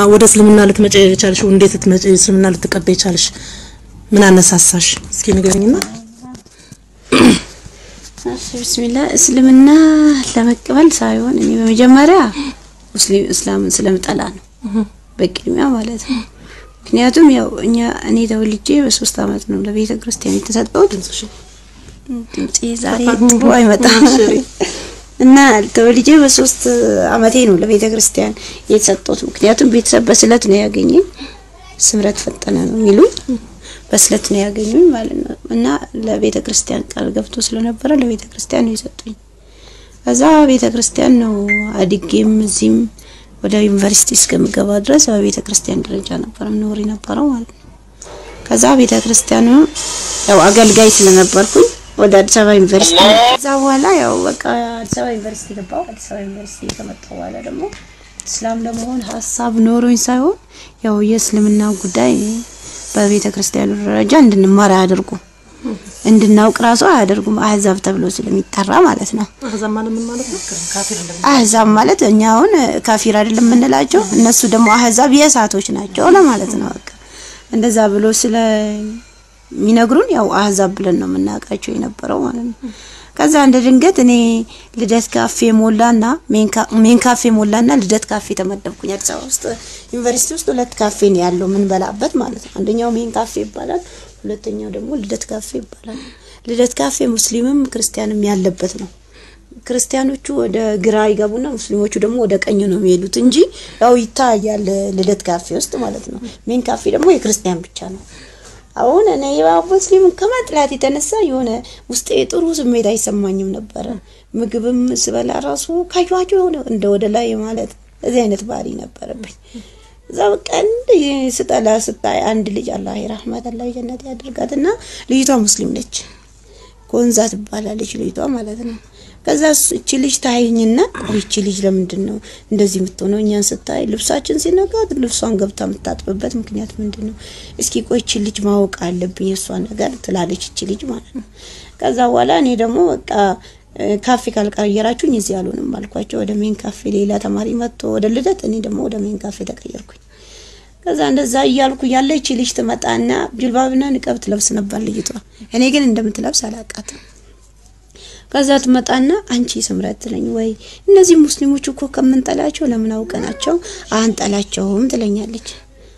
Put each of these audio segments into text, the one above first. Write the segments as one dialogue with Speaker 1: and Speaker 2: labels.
Speaker 1: ወደ እስልምና ልትመጪ የቻልሽ እንዴት ልትመጪ እስልምና ልትቀበይ ቻልሽ? ምን አነሳሳሽ? እስኪ ንገረኝና።
Speaker 2: እሺ ቢስሚላህ እስልምና ለመቀበል ሳይሆን እኔ በመጀመሪያ ሙስሊም እስላምን ስለምጠላ ነው በቅድሚያ ማለት ነው። ምክንያቱም ያው እኛ እኔ ተወልጄ በሶስት አመት ነው ለቤተ ክርስቲያን የተሰጠሁት። ድምጼ ዛሬ ጥሩ አይመጣም እና ተወልጄ በሶስት አመቴ ነው ለቤተ ክርስቲያን የተሰጠሁት። ምክንያቱም ቤተሰብ በስለት ነው ያገኘኝ። ስምረት ፈጠነ ነው የሚሉ በስለት ነው ያገኙኝ ማለት ነው። እና ለቤተ ክርስቲያን ቃል ገብቶ ስለነበረ ለቤተ ክርስቲያን ነው የሰጡኝ። ከዛ ቤተ ክርስቲያን ነው አድጌም እዚህም ወደ ዩኒቨርሲቲ እስከምገባ ድረስ በቤተ ክርስቲያን ደረጃ ነበር ምኖር የነበረው ማለት ነው። ከዛ ቤተ ክርስቲያኑ ያው አገልጋይ ስለነበርኩኝ ወደ አዲስ አበባ ዩኒቨርሲቲ ከዛ በኋላ ያው በቃ አዲስ አበባ ዩኒቨርሲቲ ገባሁ። አዲስ አበባ ዩኒቨርሲቲ ከመጣሁ በኋላ ደግሞ እስላም ለመሆን ሀሳብ ኖሮኝ ሳይሆን ያው የእስልምና ጉዳይ በቤተ ክርስቲያኑ ደረጃ እንድንማር አያደርጉ እንድናውቅ ራሱ አያደርጉም። አህዛብ ተብሎ ስለሚጠራ ማለት ነው።
Speaker 1: አህዛብ ማለት ምን ማለት ነው? ካፊር እንደምን
Speaker 2: አህዛብ ማለት እኛ አሁን ካፊር አይደለም የምንላቸው፣ እነሱ ደግሞ አህዛብ የእሳቶች ናቸው ለማለት ነው። በቃ እንደዛ ብሎ ስለሚነግሩን ያው አህዛብ ብለን ነው የምናውቃቸው የነበረው ማለት ነው። ከዛ እንደ ድንገት እኔ ልደት ካፌ ሞላና ሜን ካፌ ሞላና ልደት ካፌ ተመደብኩኝ። አዲስ አበባ ውስጥ ዩኒቨርሲቲ ውስጥ ሁለት ካፌ ነው ያለው የምንበላበት ማለት ነው። አንደኛው ሜን ካፌ ይባላል፣ ሁለተኛው ደግሞ ልደት ካፌ ይባላል። ልደት ካፌ ሙስሊምም ክርስቲያንም ያለበት ነው። ክርስቲያኖቹ ወደ ግራ ይገቡና ሙስሊሞቹ ደግሞ ወደ ቀኝ ነው የሚሄዱት እንጂ ያው ይታያል ልደት ካፌ ውስጥ ማለት ነው። ሜን ካፌ ደግሞ የክርስቲያን ብቻ ነው። አሁን እኔ ያው ሙስሊም ከመጥላት የተነሳ የሆነ ውስጤ ጥሩ ስሜት አይሰማኝም ነበረ። ምግብም ስበላ ራሱ ካዩዋቸው የሆነ እንደ ወደ ላይ ማለት እዚህ አይነት ባህሪ ነበረብኝ። እዛ በቃ እንደ ስጠላ ስታይ አንድ ልጅ አላህ ረህመት አላህ ጀነት ያድርጋትና ልጅቷ ሙስሊም ነች። ኮንዛ ትባላለች ልጅቷ ማለት ነው። ከዛ እቺ ልጅ ታይኝና ቆይ እቺ ልጅ ለምንድን ነው እንደዚህ የምትሆነው? እኛን ስታይ ልብሳችን ሲነካት ልብሷን ገብታ የምታጥብበት ምክንያት ምንድን ነው? እስኪ ቆይ እቺ ልጅ ማወቅ አለብኝ የእሷን ነገር ትላለች እቺ ልጅ ማለት ነው። ከዛ በኋላ እኔ ደግሞ በቃ ካፌ ካልቀየራችሁኝ እዚህ አልሆንም አልኳቸው። ወደ ሜን ካፌ ሌላ ተማሪ መጥቶ ወደ ልደት፣ እኔ ደግሞ ወደ ሜን ካፌ ተቀየርኩኝ። ከዛ እንደዛ እያልኩ ያለ እቺ ልጅ ትመጣና ጅልባብና ንቀብ ትለብስ ነበር ልጅቷ። እኔ ግን እንደምትለብስ አላውቃትም። ከዛ ትመጣና አንቺ ስምረት ትለኝ ወይ እነዚህ ሙስሊሞች እኮ ከምንጠላቸው ለምን አውቀናቸው አንጠላቸውም ትለኛለች።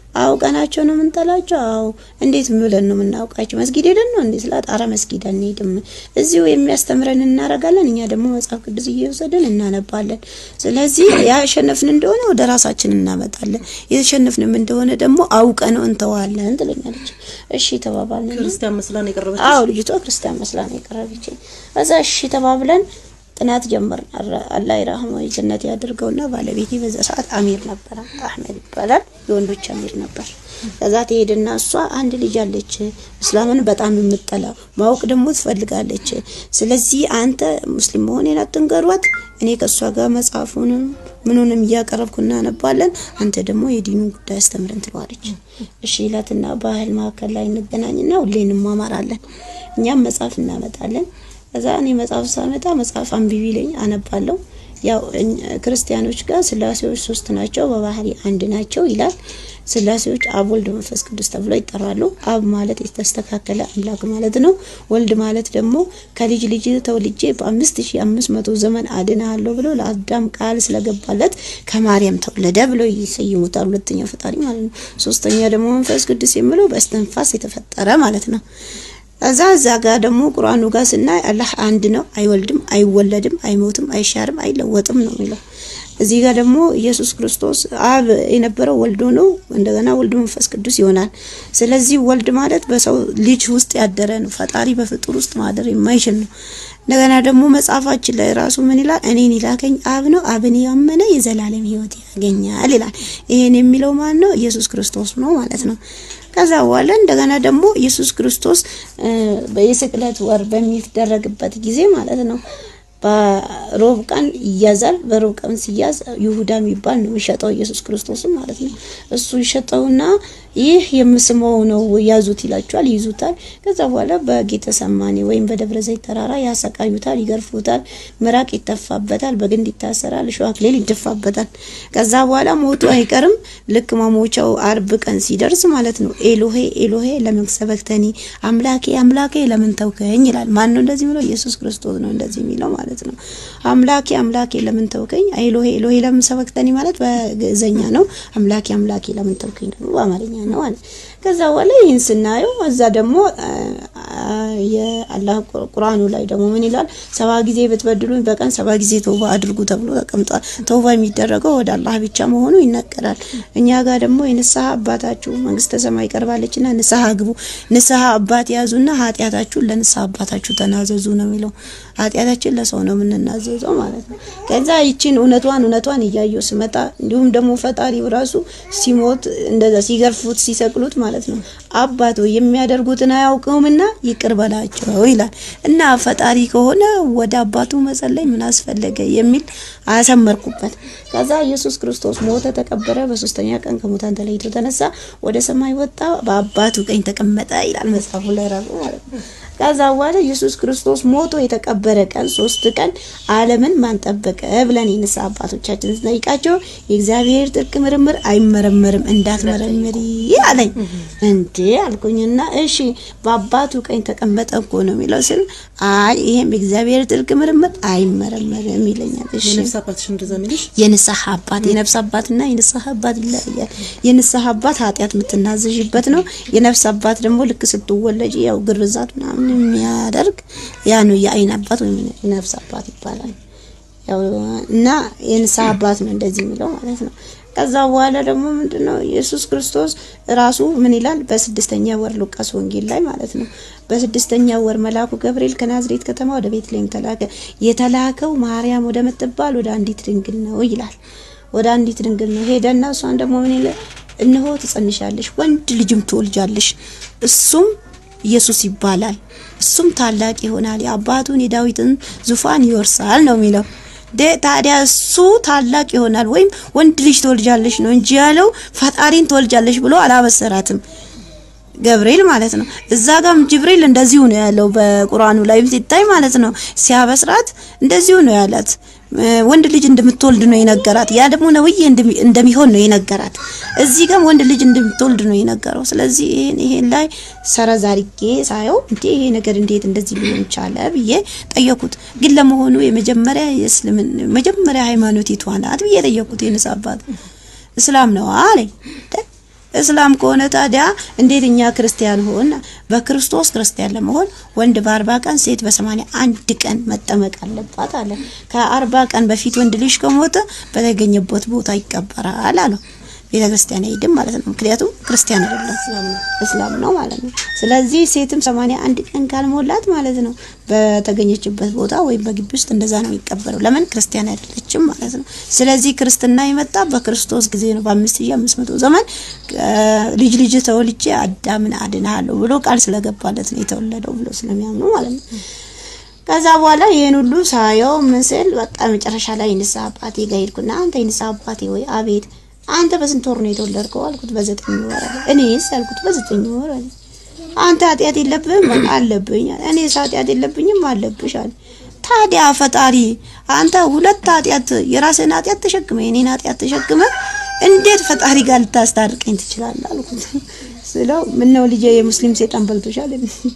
Speaker 2: አውቀናቸው ነው የምንጠላቸው? አዎ። እንዴት ብለን ነው የምናውቃቸው? መስጊድ ሄደን ነው እንዴ ስላት፣ አረ መስጊድ አንሄድም፣ እዚሁ የሚያስተምረን እናረጋለን። እኛ ደግሞ መጽሐፍ ቅዱስ እየወሰድን እናነባለን። ስለዚህ ያሸነፍን እንደሆነ ወደ ራሳችን እናመጣለን፣ የተሸነፍንም እንደሆነ ደግሞ አውቀ ነው እንተዋለን ትለኛለች። እሺ ተባባልን።
Speaker 1: ክርስቲያን መስላ ነው የቀረበች?
Speaker 2: አዎ ልጅቷ ክርስቲያን መስላ ነው የቀረበች። ከዛ እሺ ተባብለን ጥናት ጀመርን። አላህ ይራህመው ጀነት ያድርገውና ባለቤቴ በዛ ሰዓት አሚር ነበረ፣ አህመድ ይባላል። የወንዶች አሚር ነበር። ከዛ ትሄድና እሷ አንድ ልጅ አለች እስላምን በጣም የምጠላ ማወቅ ደግሞ ትፈልጋለች። ስለዚህ አንተ ሙስሊም መሆኔን አትንገሯት፣ እኔ ከእሷ ጋር መጽሐፉንም ምኑንም እያቀረብኩ እናነባለን፣ አንተ ደግሞ የዲኑ ጉዳይ አስተምረን ትለዋለች። እሺ ይላትና ባህል ማዕከል ላይ እንገናኝና ሁሌ እንማማራለን። እኛም መጽሐፍ እናመጣለን። ከዛ እኔ መጽሐፍ ሳመጣ መጽሐፍ አንብቢ ለኝ አነባለሁ። ያው ክርስቲያኖች ጋር ስላሴዎች ሶስት ናቸው፣ በባህሪ አንድ ናቸው ይላል። ስላሴዎች አብ፣ ወልድ፣ መንፈስ ቅዱስ ተብለው ይጠራሉ። አብ ማለት የተስተካከለ አምላክ ማለት ነው። ወልድ ማለት ደግሞ ከልጅ ልጅ ተወልጄ በአምስት ሺ አምስት መቶ ዘመን አድናለሁ ብሎ ለአዳም ቃል ስለገባለት ከማርያም ተወለደ ብሎ ይሰይሙታል። ሁለተኛው ፈጣሪ ማለት ነው። ሶስተኛ ደግሞ መንፈስ ቅዱስ የሚለው በእስትንፋስ የተፈጠረ ማለት ነው። እዛ እዛ ጋር ደግሞ ቁርአኑ ጋር ስናይ አላህ አንድ ነው፣ አይወልድም፣ አይወለድም፣ አይሞትም፣ አይሻርም፣ አይለወጥም ነው የሚለው። እዚህ ጋር ደግሞ ኢየሱስ ክርስቶስ አብ የነበረው ወልዶ ነው። እንደገና ወልድ መንፈስ ቅዱስ ይሆናል። ስለዚህ ወልድ ማለት በሰው ልጅ ውስጥ ያደረ ነው። ፈጣሪ በፍጡር ውስጥ ማደር የማይችል ነው። እንደገና ደግሞ መጽሐፋችን ላይ ራሱ ምን ይላል? እኔን ይላከኝ አብ ነው፣ አብን ያመነ የዘላለም ሕይወት ያገኛል ይላል። ይሄን የሚለው ማን ነው? ኢየሱስ ክርስቶስ ነው ማለት ነው። ከዛ በኋላ እንደገና ደግሞ ኢየሱስ ክርስቶስ የስቅለት ወር በሚደረግበት ጊዜ ማለት ነው በሮብ ቀን ይያዛል። በሮብ ቀን ሲያዝ ይሁዳ የሚባል ነው የሚሸጠው ኢየሱስ ክርስቶስም ማለት ነው። እሱ ይሸጠውና ይህ የምስመው ነው ያዙት ይላቸዋል። ይይዙታል። ከዛ በኋላ በጌተሰማኒ ወይም በደብረ ዘይት ተራራ ያሰቃዩታል፣ ይገርፉታል፣ ምራቅ ይተፋበታል፣ በግንድ ይታሰራል፣ እሾህ አክሊል ይደፋበታል። ከዛ በኋላ ሞቱ አይቀርም። ልክ መሞቻው አርብ ቀን ሲደርስ ማለት ነው ኤሎሄ ኤሎሄ ለምን ሰበክተኒ፣ አምላኬ አምላኬ ለምን ተውከኝ ይላል። ማን ነው እንደዚህ የሚለው? ኢየሱስ ክርስቶስ ነው እንደዚህ የሚለው ማለት ነው። አምላኬ አምላኬ ለምን ተውከኝ፣ ኤሎሄ ኤሎሄ ለምን ሰበክተኒ ማለት በግዕዘኛ ነው። አምላኬ አምላኬ ለምን ተውከኝ ደግሞ በአማርኛ ነው አለ። ከዛ በኋላ ይህን ስናየው እዛ ደግሞ የአላህ ቁርአኑ ላይ ደግሞ ምን ይላል? ሰባ ጊዜ ብትበድሉኝ በቀን ሰባ ጊዜ ተውባ አድርጉ ተብሎ ተቀምጧል። ተውባ የሚደረገው ወደ አላህ ብቻ መሆኑ ይነገራል። እኛ ጋር ደግሞ የንስሐ አባታችሁ መንግስተ ሰማይ ቀርባለችና ንስሐ ግቡ፣ ንስሐ አባት ያዙና ኃጢአታችሁን ለንስሐ አባታችሁ ተናዘዙ ነው የሚለው። ኃጢአታችን ለሰው ነው የምንናዘዘው ማለት ነው። ከዛ ይችን እውነቷን እውነቷን እያየው ስመጣ እንዲሁም ደግሞ ፈጣሪው ራሱ ሲሞት እንደዛ ሲገርፉት ሲሰቅሉት ማለት ነው አባት ሆይ የሚያደርጉትን አያውቀውምና ይቅር በላቸው ይላል እና ፈጣሪ ከሆነ ወደ አባቱ መጸለይ ምን አስፈለገ የሚል አሰመርኩበት። ከዛ ኢየሱስ ክርስቶስ ሞተ፣ ተቀበረ፣ በሶስተኛ ቀን ከሙታን ተለይቶ ተነሳ፣ ወደ ሰማይ ወጣ፣ በአባቱ ቀኝ ተቀመጠ ይላል መጽሐፉ ላይ ራሱ ማለት ነው። ከዛ በኋላ ኢየሱስ ክርስቶስ ሞቶ የተቀበረ ቀን ሶስት ቀን ዓለምን ማን ጠበቀ ብለን የንስሐ አባቶቻችን ስንጠይቃቸው የእግዚአብሔር ጥልቅ ምርምር አይመረመርም እንዳትመረምሪ አለኝ። እንዴ አልኩኝና እሺ በአባቱ ቀኝ ተቀመጠ እኮ ነው የሚለው ስል አይ ይሄም የእግዚአብሔር ጥልቅ ምርምር አይመረመርም ይለኛል። እሺ
Speaker 1: የነፍስ አባትሽ እንደዛ የሚልሽ
Speaker 2: የንስሐ አባት የነፍስ አባትና የንስሐ አባት ይለያያል። የንስሐ አባት ኃጢአት የምትናዘዥበት ነው። የነፍስ አባት ደግሞ ልክ ስትወለጅ ያው ግርዛት ምናምን የሚያደርግ ያ ነው የአይን አባት ወይም የነፍስ አባት ይባላል። ያው እና የንስሐ አባት ነው እንደዚህ የሚለው ማለት ነው። ከዛ በኋላ ደግሞ ምንድነው ኢየሱስ ክርስቶስ ራሱ ምን ይላል? በስድስተኛ ወር ሉቃስ ወንጌል ላይ ማለት ነው። በስድስተኛ ወር መልአኩ ገብርኤል ከናዝሬት ከተማ ወደ ቤተልሔም ተላከ። የተላከው ማርያም ወደ ምትባል ወደ አንዲት ድንግል ነው ይላል። ወደ አንዲት ድንግል ነው ሄደና እሷን ደግሞ ምን ይላል? እነሆ ትጸንሻለሽ፣ ወንድ ልጅም ትወልጃለሽ፣ እሱም ኢየሱስ ይባላል። እሱም ታላቅ ይሆናል፣ የአባቱን የዳዊትን ዙፋን ይወርሳል ነው የሚለው። ታዲያ እሱ ታላቅ ይሆናል ወይም ወንድ ልጅ ትወልጃለሽ ነው እንጂ ያለው ፈጣሪን ትወልጃለሽ ብሎ አላበሰራትም ገብርኤል ማለት ነው። እዛ ጋም ጅብሪል እንደዚሁ ነው ያለው በቁርአኑ ላይ ሲታይ ማለት ነው። ሲያበስራት እንደዚሁ ነው ያላት። ወንድ ልጅ እንደምትወልድ ነው የነገራት። ያ ደግሞ ነብይ እንደሚሆን ነው የነገራት። እዚህ ጋም ወንድ ልጅ እንደምትወልድ ነው የነገረው። ስለዚህ ይሄን ይሄን ላይ ሰረዝ አድርጌ ሳየው እንዴ ይሄ ነገር እንዴት እንደዚህ ሊሆን ቻለ ብዬ ጠየኩት። ግን ለመሆኑ የመጀመሪያ የእስልምን መጀመሪያ ሃይማኖት የቷ ናት ብዬ ጠየኩት። የንስ አባት እስላም ነው አለኝ። እስላም ከሆነ ታዲያ እንዴት እኛ ክርስቲያን ሆን? በክርስቶስ ክርስቲያን ለመሆን ወንድ በአርባ ቀን ሴት በሰማንያ አንድ ቀን መጠመቅ አለባት አለ። ከአርባ ቀን በፊት ወንድ ልጅ ከሞተ በተገኘበት ቦታ ይቀበራል አለው። ቤተ ክርስቲያን አይሄድም ማለት ነው። ምክንያቱም ክርስቲያን አይደለም እስላም ነው ማለት ነው። ስለዚህ ሴትም ሰማንያ አንድ ቀን ካልሞላት ማለት ነው በተገኘችበት ቦታ ወይም በግቢ ውስጥ እንደዛ ነው የሚቀበረው። ለምን ክርስቲያን አይደለችም ማለት ነው። ስለዚህ ክርስትና የመጣ በክርስቶስ ጊዜ ነው። በአምስት ሺህ አምስት መቶ ዘመን ልጅ ልጅ ተወልጄ አዳምን አድንሃለሁ ብሎ ቃል ስለገባለት ነው የተወለደው ብሎ ስለሚያምኑ ማለት ነው። ከዛ በኋላ ይሄን ሁሉ ሳየው ምስል በቃ መጨረሻ ላይ ንስሐ አባቴ ጋር ሄድኩና አንተ የንስሐ አባቴ ወይ አቤት አንተ በስንት ወር ነው የተወለድከው? አልኩት። በዘጠኝ ወር አለ። እኔስ አልኩት። በዘጠኝ ወር አለ። አንተ ኃጢአት የለብህም? አለብኝ። እኔስ ኃጢአት የለብኝም? አለብሽ አለ። ታዲያ ፈጣሪ አንተ ሁለት ኃጢአት የራስህን ኃጢአት ተሸክመ የኔን ኃጢአት ተሸክመ እንዴት ፈጣሪ ጋር ልታስታርቀኝ ትችላለህ? አልኩት ስለው ምነው ልጄ የሙስሊም ሴጣን በልቶሻል?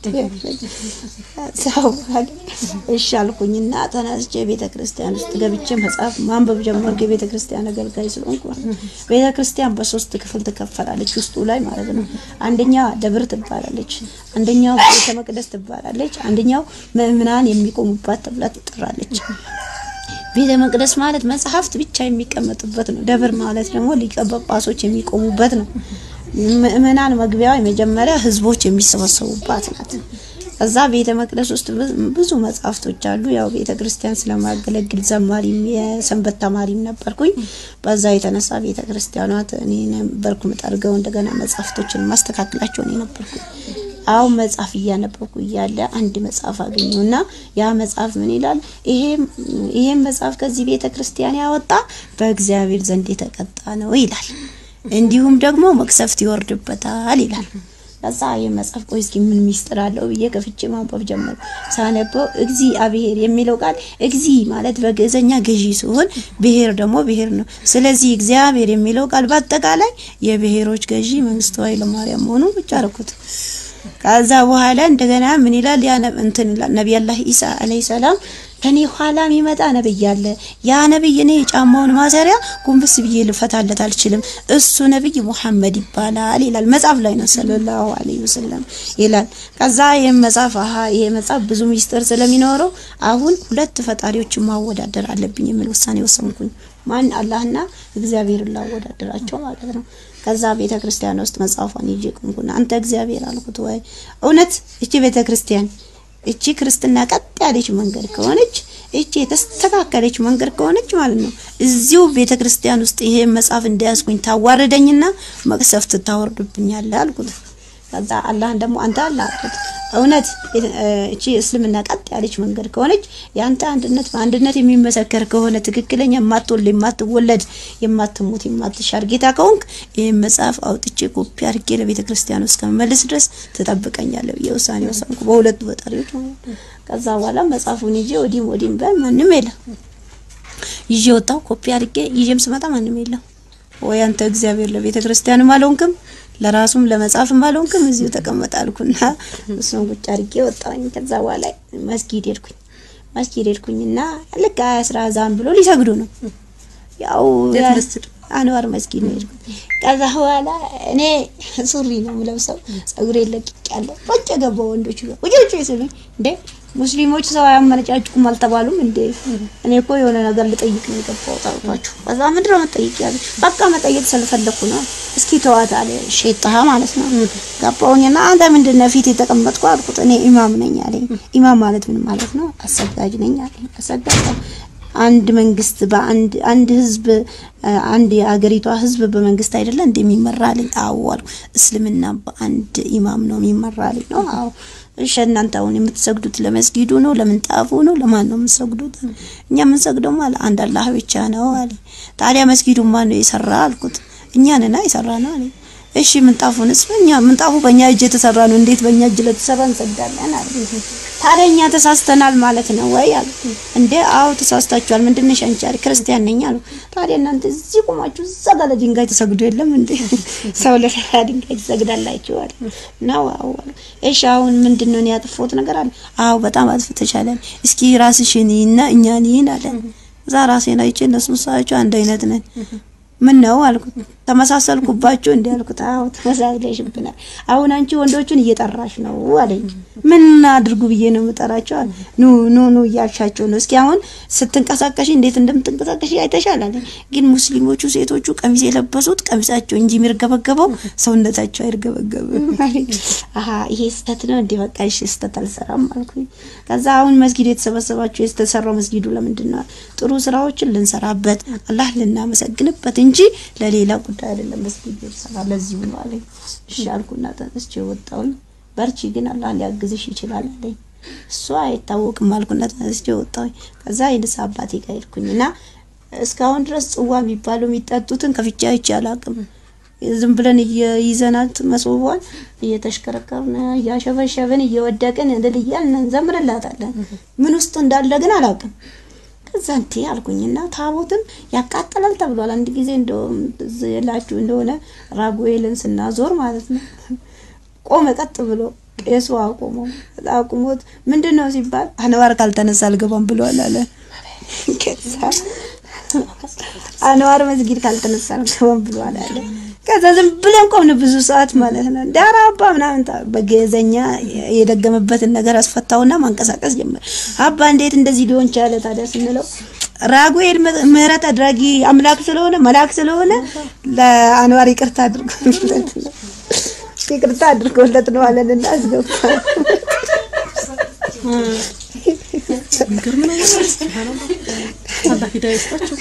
Speaker 2: ሰው እሺ አልኩኝና ተነስቼ ቤተ ክርስቲያን ውስጥ ገብቼ መጽሐፍ ማንበብ ጀመርኩ። የቤተ ክርስቲያን አገልጋይ ስለሆንኩ ቤተ ክርስቲያን በሶስት ክፍል ትከፈላለች ውስጡ ላይ ማለት ነው። አንደኛው ደብር ትባላለች፣ አንደኛው ቤተ መቅደስ ትባላለች፣ አንደኛው ምእምናን የሚቆሙባት ተብላ ትጠራለች። ቤተ መቅደስ ማለት መጽሐፍት ብቻ የሚቀመጡበት ነው። ደብር ማለት ደግሞ ሊቀ ጳጳሶች የሚቆሙበት ነው። ምእመናን መግቢያው የመጀመሪያ ህዝቦች የሚሰበሰቡባት ናት። ከዛ ቤተ መቅደስ ውስጥ ብዙ መጽሐፍቶች አሉ። ያው ቤተ ክርስቲያን ስለማገለግል ዘማሪም የሰንበት ተማሪም ነበርኩኝ። በዛ የተነሳ ቤተ ክርስቲያኗት እኔ ነበርኩ ምጠርገው፣ እንደገና መጽሐፍቶችን ማስተካከላቸው እኔ ነበርኩኝ። አሁን መጽሐፍ እያነበብኩ እያለ አንድ መጽሐፍ አገኘውና ያ መጽሐፍ ምን ይላል? ይሄም ይሄም መጽሐፍ ከዚህ ቤተ ክርስቲያን ያወጣ በእግዚአብሔር ዘንድ የተቀጣ ነው ይላል። እንዲሁም ደግሞ መቅሰፍት ይወርድበታል ይላል። ከዛ ይህ መጽሐፍ ቆይ እስኪ ምን ሚስጥር አለው ብዬ ከፍቼ ማንበብ ጀመሩ። ሳነበው እግዚአብሔር የሚለው ቃል እግዚ ማለት በግዕዘኛ ገዢ ሲሆን ብሔር ደግሞ ብሔር ነው። ስለዚህ እግዚአብሔር የሚለው ቃል በአጠቃላይ የብሔሮች ገዢ መንግስቱ ኃይለማርያም መሆኑ ብቻ አረኩት። ከዛ በኋላ እንደገና ምን ይላል? ያ ነብ- እንትን ይላል ነቢያላህ ኢሳ አለይሂ ሰላም ከኔ ኋላ የሚመጣ ነብይ አለ። ያ ነብይ እኔ የጫማውን ማሰሪያ ጎንበስ ብዬ ልፈታለት አልችልም። እሱ ነብይ ሙሐመድ ይባላል ይላል መጽሐፍ ላይ ነው ሰለላሁ ዐለይሂ ወሰለም ይላል። ከዛ ይህ መጽሐፍ አሀ ይሄ መጽሐፍ ብዙ ሚስጥር ስለሚኖረው አሁን ሁለት ፈጣሪዎችን ማወዳደር አለብኝ የሚል ውሳኔ ወሰንኩኝ። ማን አላህና እግዚአብሔርን ላወዳደራቸው ማለት ነው። ከዛ ቤተ ክርስቲያን ውስጥ መጽሐፏን ይዤ ቆምኩና አንተ እግዚአብሔር አልኩት። ወይ እውነት እቺ ቤተ ክርስቲያን እቺ ክርስትና ቀጥ ያለች መንገድ ከሆነች እቺ የተስተካከለች መንገድ ከሆነች ማለት ነው እዚሁ ቤተ ክርስቲያን ውስጥ ይሄ መጽሐፍ እንዳያስኩኝ ታዋርደኝና መቅሰፍት ታወርድብኛለህ አልኩት። ከዛ አላህን ደግሞ አንተ አላህ አልኩት እውነት እ፣ እቺ እስልምና ቀጥ ያለች መንገድ ከሆነች የአንተ አንድነት በአንድነት የሚመሰከር ከሆነ ትክክለኛ የማትወልድ የማትወለድ የማትሞት የማትሻር ጌታ ከሆንክ ይህን መጽሐፍ አውጥቼ ኮፒ አድርጌ ለቤተ ክርስቲያን ውስጥ ከመመለስ ድረስ ትጠብቀኛለህ ብዬ ውሳኔ ወሰንኩ። በሁለቱ ፈጣሪዎች ማለት ነው። ከዛ በኋላ መጽሐፉን ይዤ ወዲህም ወዲህም በል ማንም የለም ይዤ ወጣሁ። ኮፒ አድርጌ ይዤም ስመጣ ማንም የለም። ወይ አንተ እግዚአብሔር ለቤተ ክርስቲያንም አልሆንክም ለራሱም ለመጽሐፍም አልሆንክም እዚሁ ተቀመጥ አልኩና እሱን ቁጭ አድርጌ ወጣሁኝ። ከዛ በኋላ መስጊድ ሄድኩኝ። መስጊድ ሄድኩኝና ልክ አስራ ዛን ብሎ ሊሰግዱ ነው። ያው
Speaker 1: የት
Speaker 2: ያ-
Speaker 1: መስጊድ?
Speaker 2: አንዋር መስጊድ ነው ሄድኩኝ። ከዛ በኋላ እኔ ሱሪ ነው የምለብሰው ጸጉሬ ለቅቄያለሁ። ቁጭ ገባሁ ወንዶች ጋር ቁጭ ቁጭ ሲሉኝ እንዴ ሙስሊሞች ሰው አያመነጫጭቁም አልተባሉም እንዴ? እኔ እኮ የሆነ ነገር ልጠይቅ ነው የገባሁት አልኳቸው። ከዛ ምንድን ነው መጠየቅ ያለ በቃ መጠየቅ ስለፈለኩ ነው። እስኪ ተዋት አለ ሼጣ ማለት ነው። ገባሁኝና አንተ ምንድን ነው ፊት የተቀመጥኩ አልኩት። እኔ ኢማም ነኝ አለኝ። ኢማም ማለት ምን ማለት ነው? አሰጋጅ ነኝ አለኝ። አሰጋጅ አንድ መንግስት በአንድ አንድ ህዝብ አ፣ አንድ የአገሪቷ ህዝብ በመንግስት አይደለ እንደሚመራ አለኝ። አዎ አልኩ። እስልምና በአንድ ኢማም ነው የሚመራ አለኝ። ነው አዎ። እሺ እናንተ አሁን የምትሰግዱት ለመስጊዱ ነው ለምንጣፉ ነው ለማን ነው የምትሰግዱት? እኛ የምንሰግደው ማለት አንድ አላህ ብቻ ነው አለ። ታዲያ መስጊዱ ማን ነው የሰራ አልኩት። እኛ ነና የሰራ ነው አለ። እሺ ምንጣፉንስ እኛ ምንጣፉ በእኛ እጅ የተሰራ ነው። እንዴት በእኛ እጅ ለተሰራ እንሰግዳለን አለ። ታዲያ እኛ ተሳስተናል ማለት ነው ወይ አሉ። እንዴ አዎ ተሳስታችኋል። ምንድነሽ አንቺ አለ ክርስቲያን ነኝ አሉ። ታዲያ እናንተ እዚህ ቆማችሁ እዛ ጋር ለድንጋይ ተሰግዶ የለም እንዴ? ሰው ለፈራ ድንጋይ ትሰግዳላችሁ አለ። ነው አዎ አሉ። እሺ አሁን ምንድነው እኔ ያጠፋሁት ነገር አለ? አዎ በጣም አጥፍተሻል። እስኪ ራስሽን ይና እኛን ይን አለ። እዛ ራሴን አይቼ እነሱን ሳያቸው አንድ አይነት ነን። ምን ነው አልኩት። ተመሳሰልኩባችሁ እንዴ አልኩት። አዎ ተመሳስለሽብናል። አሁን አንቺ ወንዶቹን እየጠራሽ ነው አለኝ። ምን አድርጉ ብዬ ነው የምጠራቸው? አለ። ኑ ኑ ኑ እያልሻቸው ነው። እስኪ አሁን ስትንቀሳቀሽ እንዴት እንደምትንቀሳቀሽ አይተሻል አለኝ። ግን ሙስሊሞቹ ሴቶቹ ቀሚስ የለበሱት ቀሚሳቸው እንጂ የሚርገበገበው ሰውነታቸው አይርገበገብም አለኝ። አሀ ይሄ ስህተት ነው እንዴ? በቃ እሺ ስህተት አልሰራም አልኩኝ። ከዛ አሁን መስጊድ የተሰበሰባችሁ የተሰራው መስጊዱ ለምንድን ነው? ጥሩ ስራዎችን ልንሰራበት አላህ ልናመሰግንበት እንጂ ለሌላ ጉዳይ አይደለም። መስጊድ የተሰራ ለዚሁ ነው አለኝ። እሺ አልኩና ተነስቼ ወጣሁኝ። በርቺ ግን አላህ ሊያግዝሽ ይችላል አለኝ። እሱ አይታወቅም አልኩና ተነስቼ ወጣሁኝ። ከዛ የንስ አባቴ ጋር ሄድኩኝና እስካሁን ድረስ ጽዋ የሚባለው የሚጠጡትን ከፍቼ አይቼ አላውቅም። ዝም ብለን እየይዘናት መስዋዕቷን እየተሽከረከርን እያሸበሸብን እየወደቅን እንድል እያልን እንዘምርላታለን። ምን ውስጥ እንዳለ ግን አላውቅም። ከዛ እንቴ አልኩኝና ታቦትም ያቃጥላል ተብሏል። አንድ ጊዜ እንደውም ትዝ ይላችሁ እንደሆነ ራጉኤልን ስናዞር ማለት ነው ቆመ ቀጥ ብሎ ቄሱ አቆመው። አቁሞት ምንድን ነው ሲባል አንዋር ካልተነሳ አልገባም ብሏል አለ። ከዛ አንዋር መስጊድ ካልተነሳ አልገባም ብሏል አለ። ከዛ ዝም ብለን ቆምን ብዙ ሰዓት ማለት ነው። ዳራ አባ ምናምን ታ- በገዘኛ የደገመበትን ነገር አስፈታውና ማንቀሳቀስ ጀመረ። አባ እንዴት እንደዚህ ሊሆን ቻለ ታዲያ ስንለው ራጉኤል ም- ምህረት አድራጊ አምላክ ስለሆነ መልአክ ስለሆነ ለአንዋር ይቅርታ አድርጎለት ነው ይቅርታ አድርጎለት ነው አለንና አስገባ።
Speaker 1: የሚገርም ነገር ነው። ሱብሃንአላህ አላህ ሂዳያ ይስጣቸው።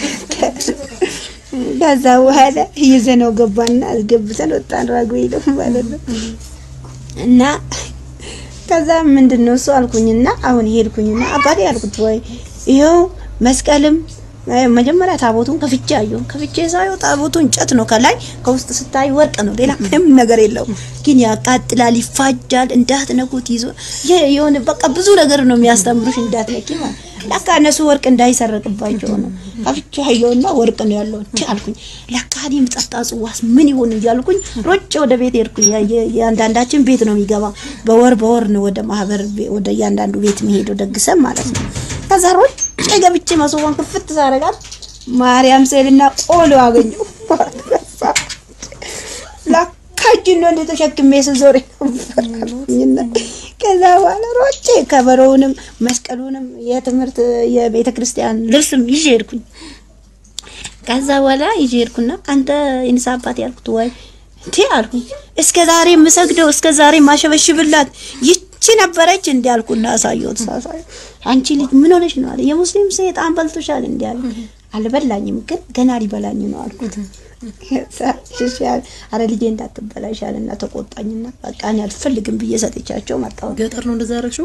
Speaker 2: ከዛ በኋላ ይዘነው ገባና አስገብተን ወጣን። ራጉኤል ማለት ነው። እና ከዛ ምንድን ነው እሱ አልኩኝና አሁን ሄድኩኝና አባቴ ያልኩት ወይ ይኸው መስቀልም እ፣ መጀመሪያ ታቦቱን ከፍቼ አየሁ። ከፍቼ ሳየው ታቦቱ እንጨት ነው፣ ከላይ ከውስጥ ስታይ ወርቅ ነው፣ ሌላ ምንም ነገር የለውም። ግን ያቃጥላል፣ ይፋጃል፣ እንዳትነኩት ይዞ የ- የሆነ በቃ ብዙ ነገር ነው የሚያስተምሩሽ፣ እንዳትነኪ ማለት ለካ እነሱ ወርቅ እንዳይሰረቅባቸው ነው። ከፍቼ አየሁና ወርቅ ነው ያለው እንዴ አልኩኝ። ለካ እኔ የምጠጣ ጽዋስ ምን ይሆን እያልኩኝ ሮጬ ወደ ቤት ሄድኩኝ። ያ- የ- የአንዳንዳችን ቤት ነው የሚገባ፣ በወር በወር ነው ወደ ማህበር ቤ- ወደ እያንዳንዱ ቤት መሄደው ደግሰን ማለት ነው። ከዛ ሮጬ ገብቼ መሶቧን ክፍት ሳረጋት ማርያም ስዕልና ቆሎ አገኘሁ። ለካ እጅን ነው እንደ ተሸክሜ ስዞር ነበርኩኝና ከዛ በኋላ ሮጬ ከበሮውንም መስቀሉንም የትምህርት የቤተ ክርስቲያን ልብስም ይዤ ሄድኩኝ። ከዛ በኋላ ይዤ ሄድኩና አንተ የንሳ አባት ያልኩት ወይ እንዴ አልኩኝ። እስከ ዛሬ የምሰግደው እስከ ዛሬ ማሸበሽብላት ይቺ ነበረች እንዲ አልኩና አሳየሁት። ሳሳየው አንቺ ልጅ ምን ሆነሽ ነው አለ። የሙስሊም ሰይጣን በልቶሻል እንዲ አለ። አልበላኝም ግን ገና ሊበላኝ ነው አልኩት። ከዛ እሺ አለ። አረ ልጄ እንዳትበላሻልና ተቆጣኝና በቃ እኔ አልፈልግም ብዬ ሰጥቻቸው መጣሁ።
Speaker 1: ገጠር ነው እንደዛ ያደረግሽው?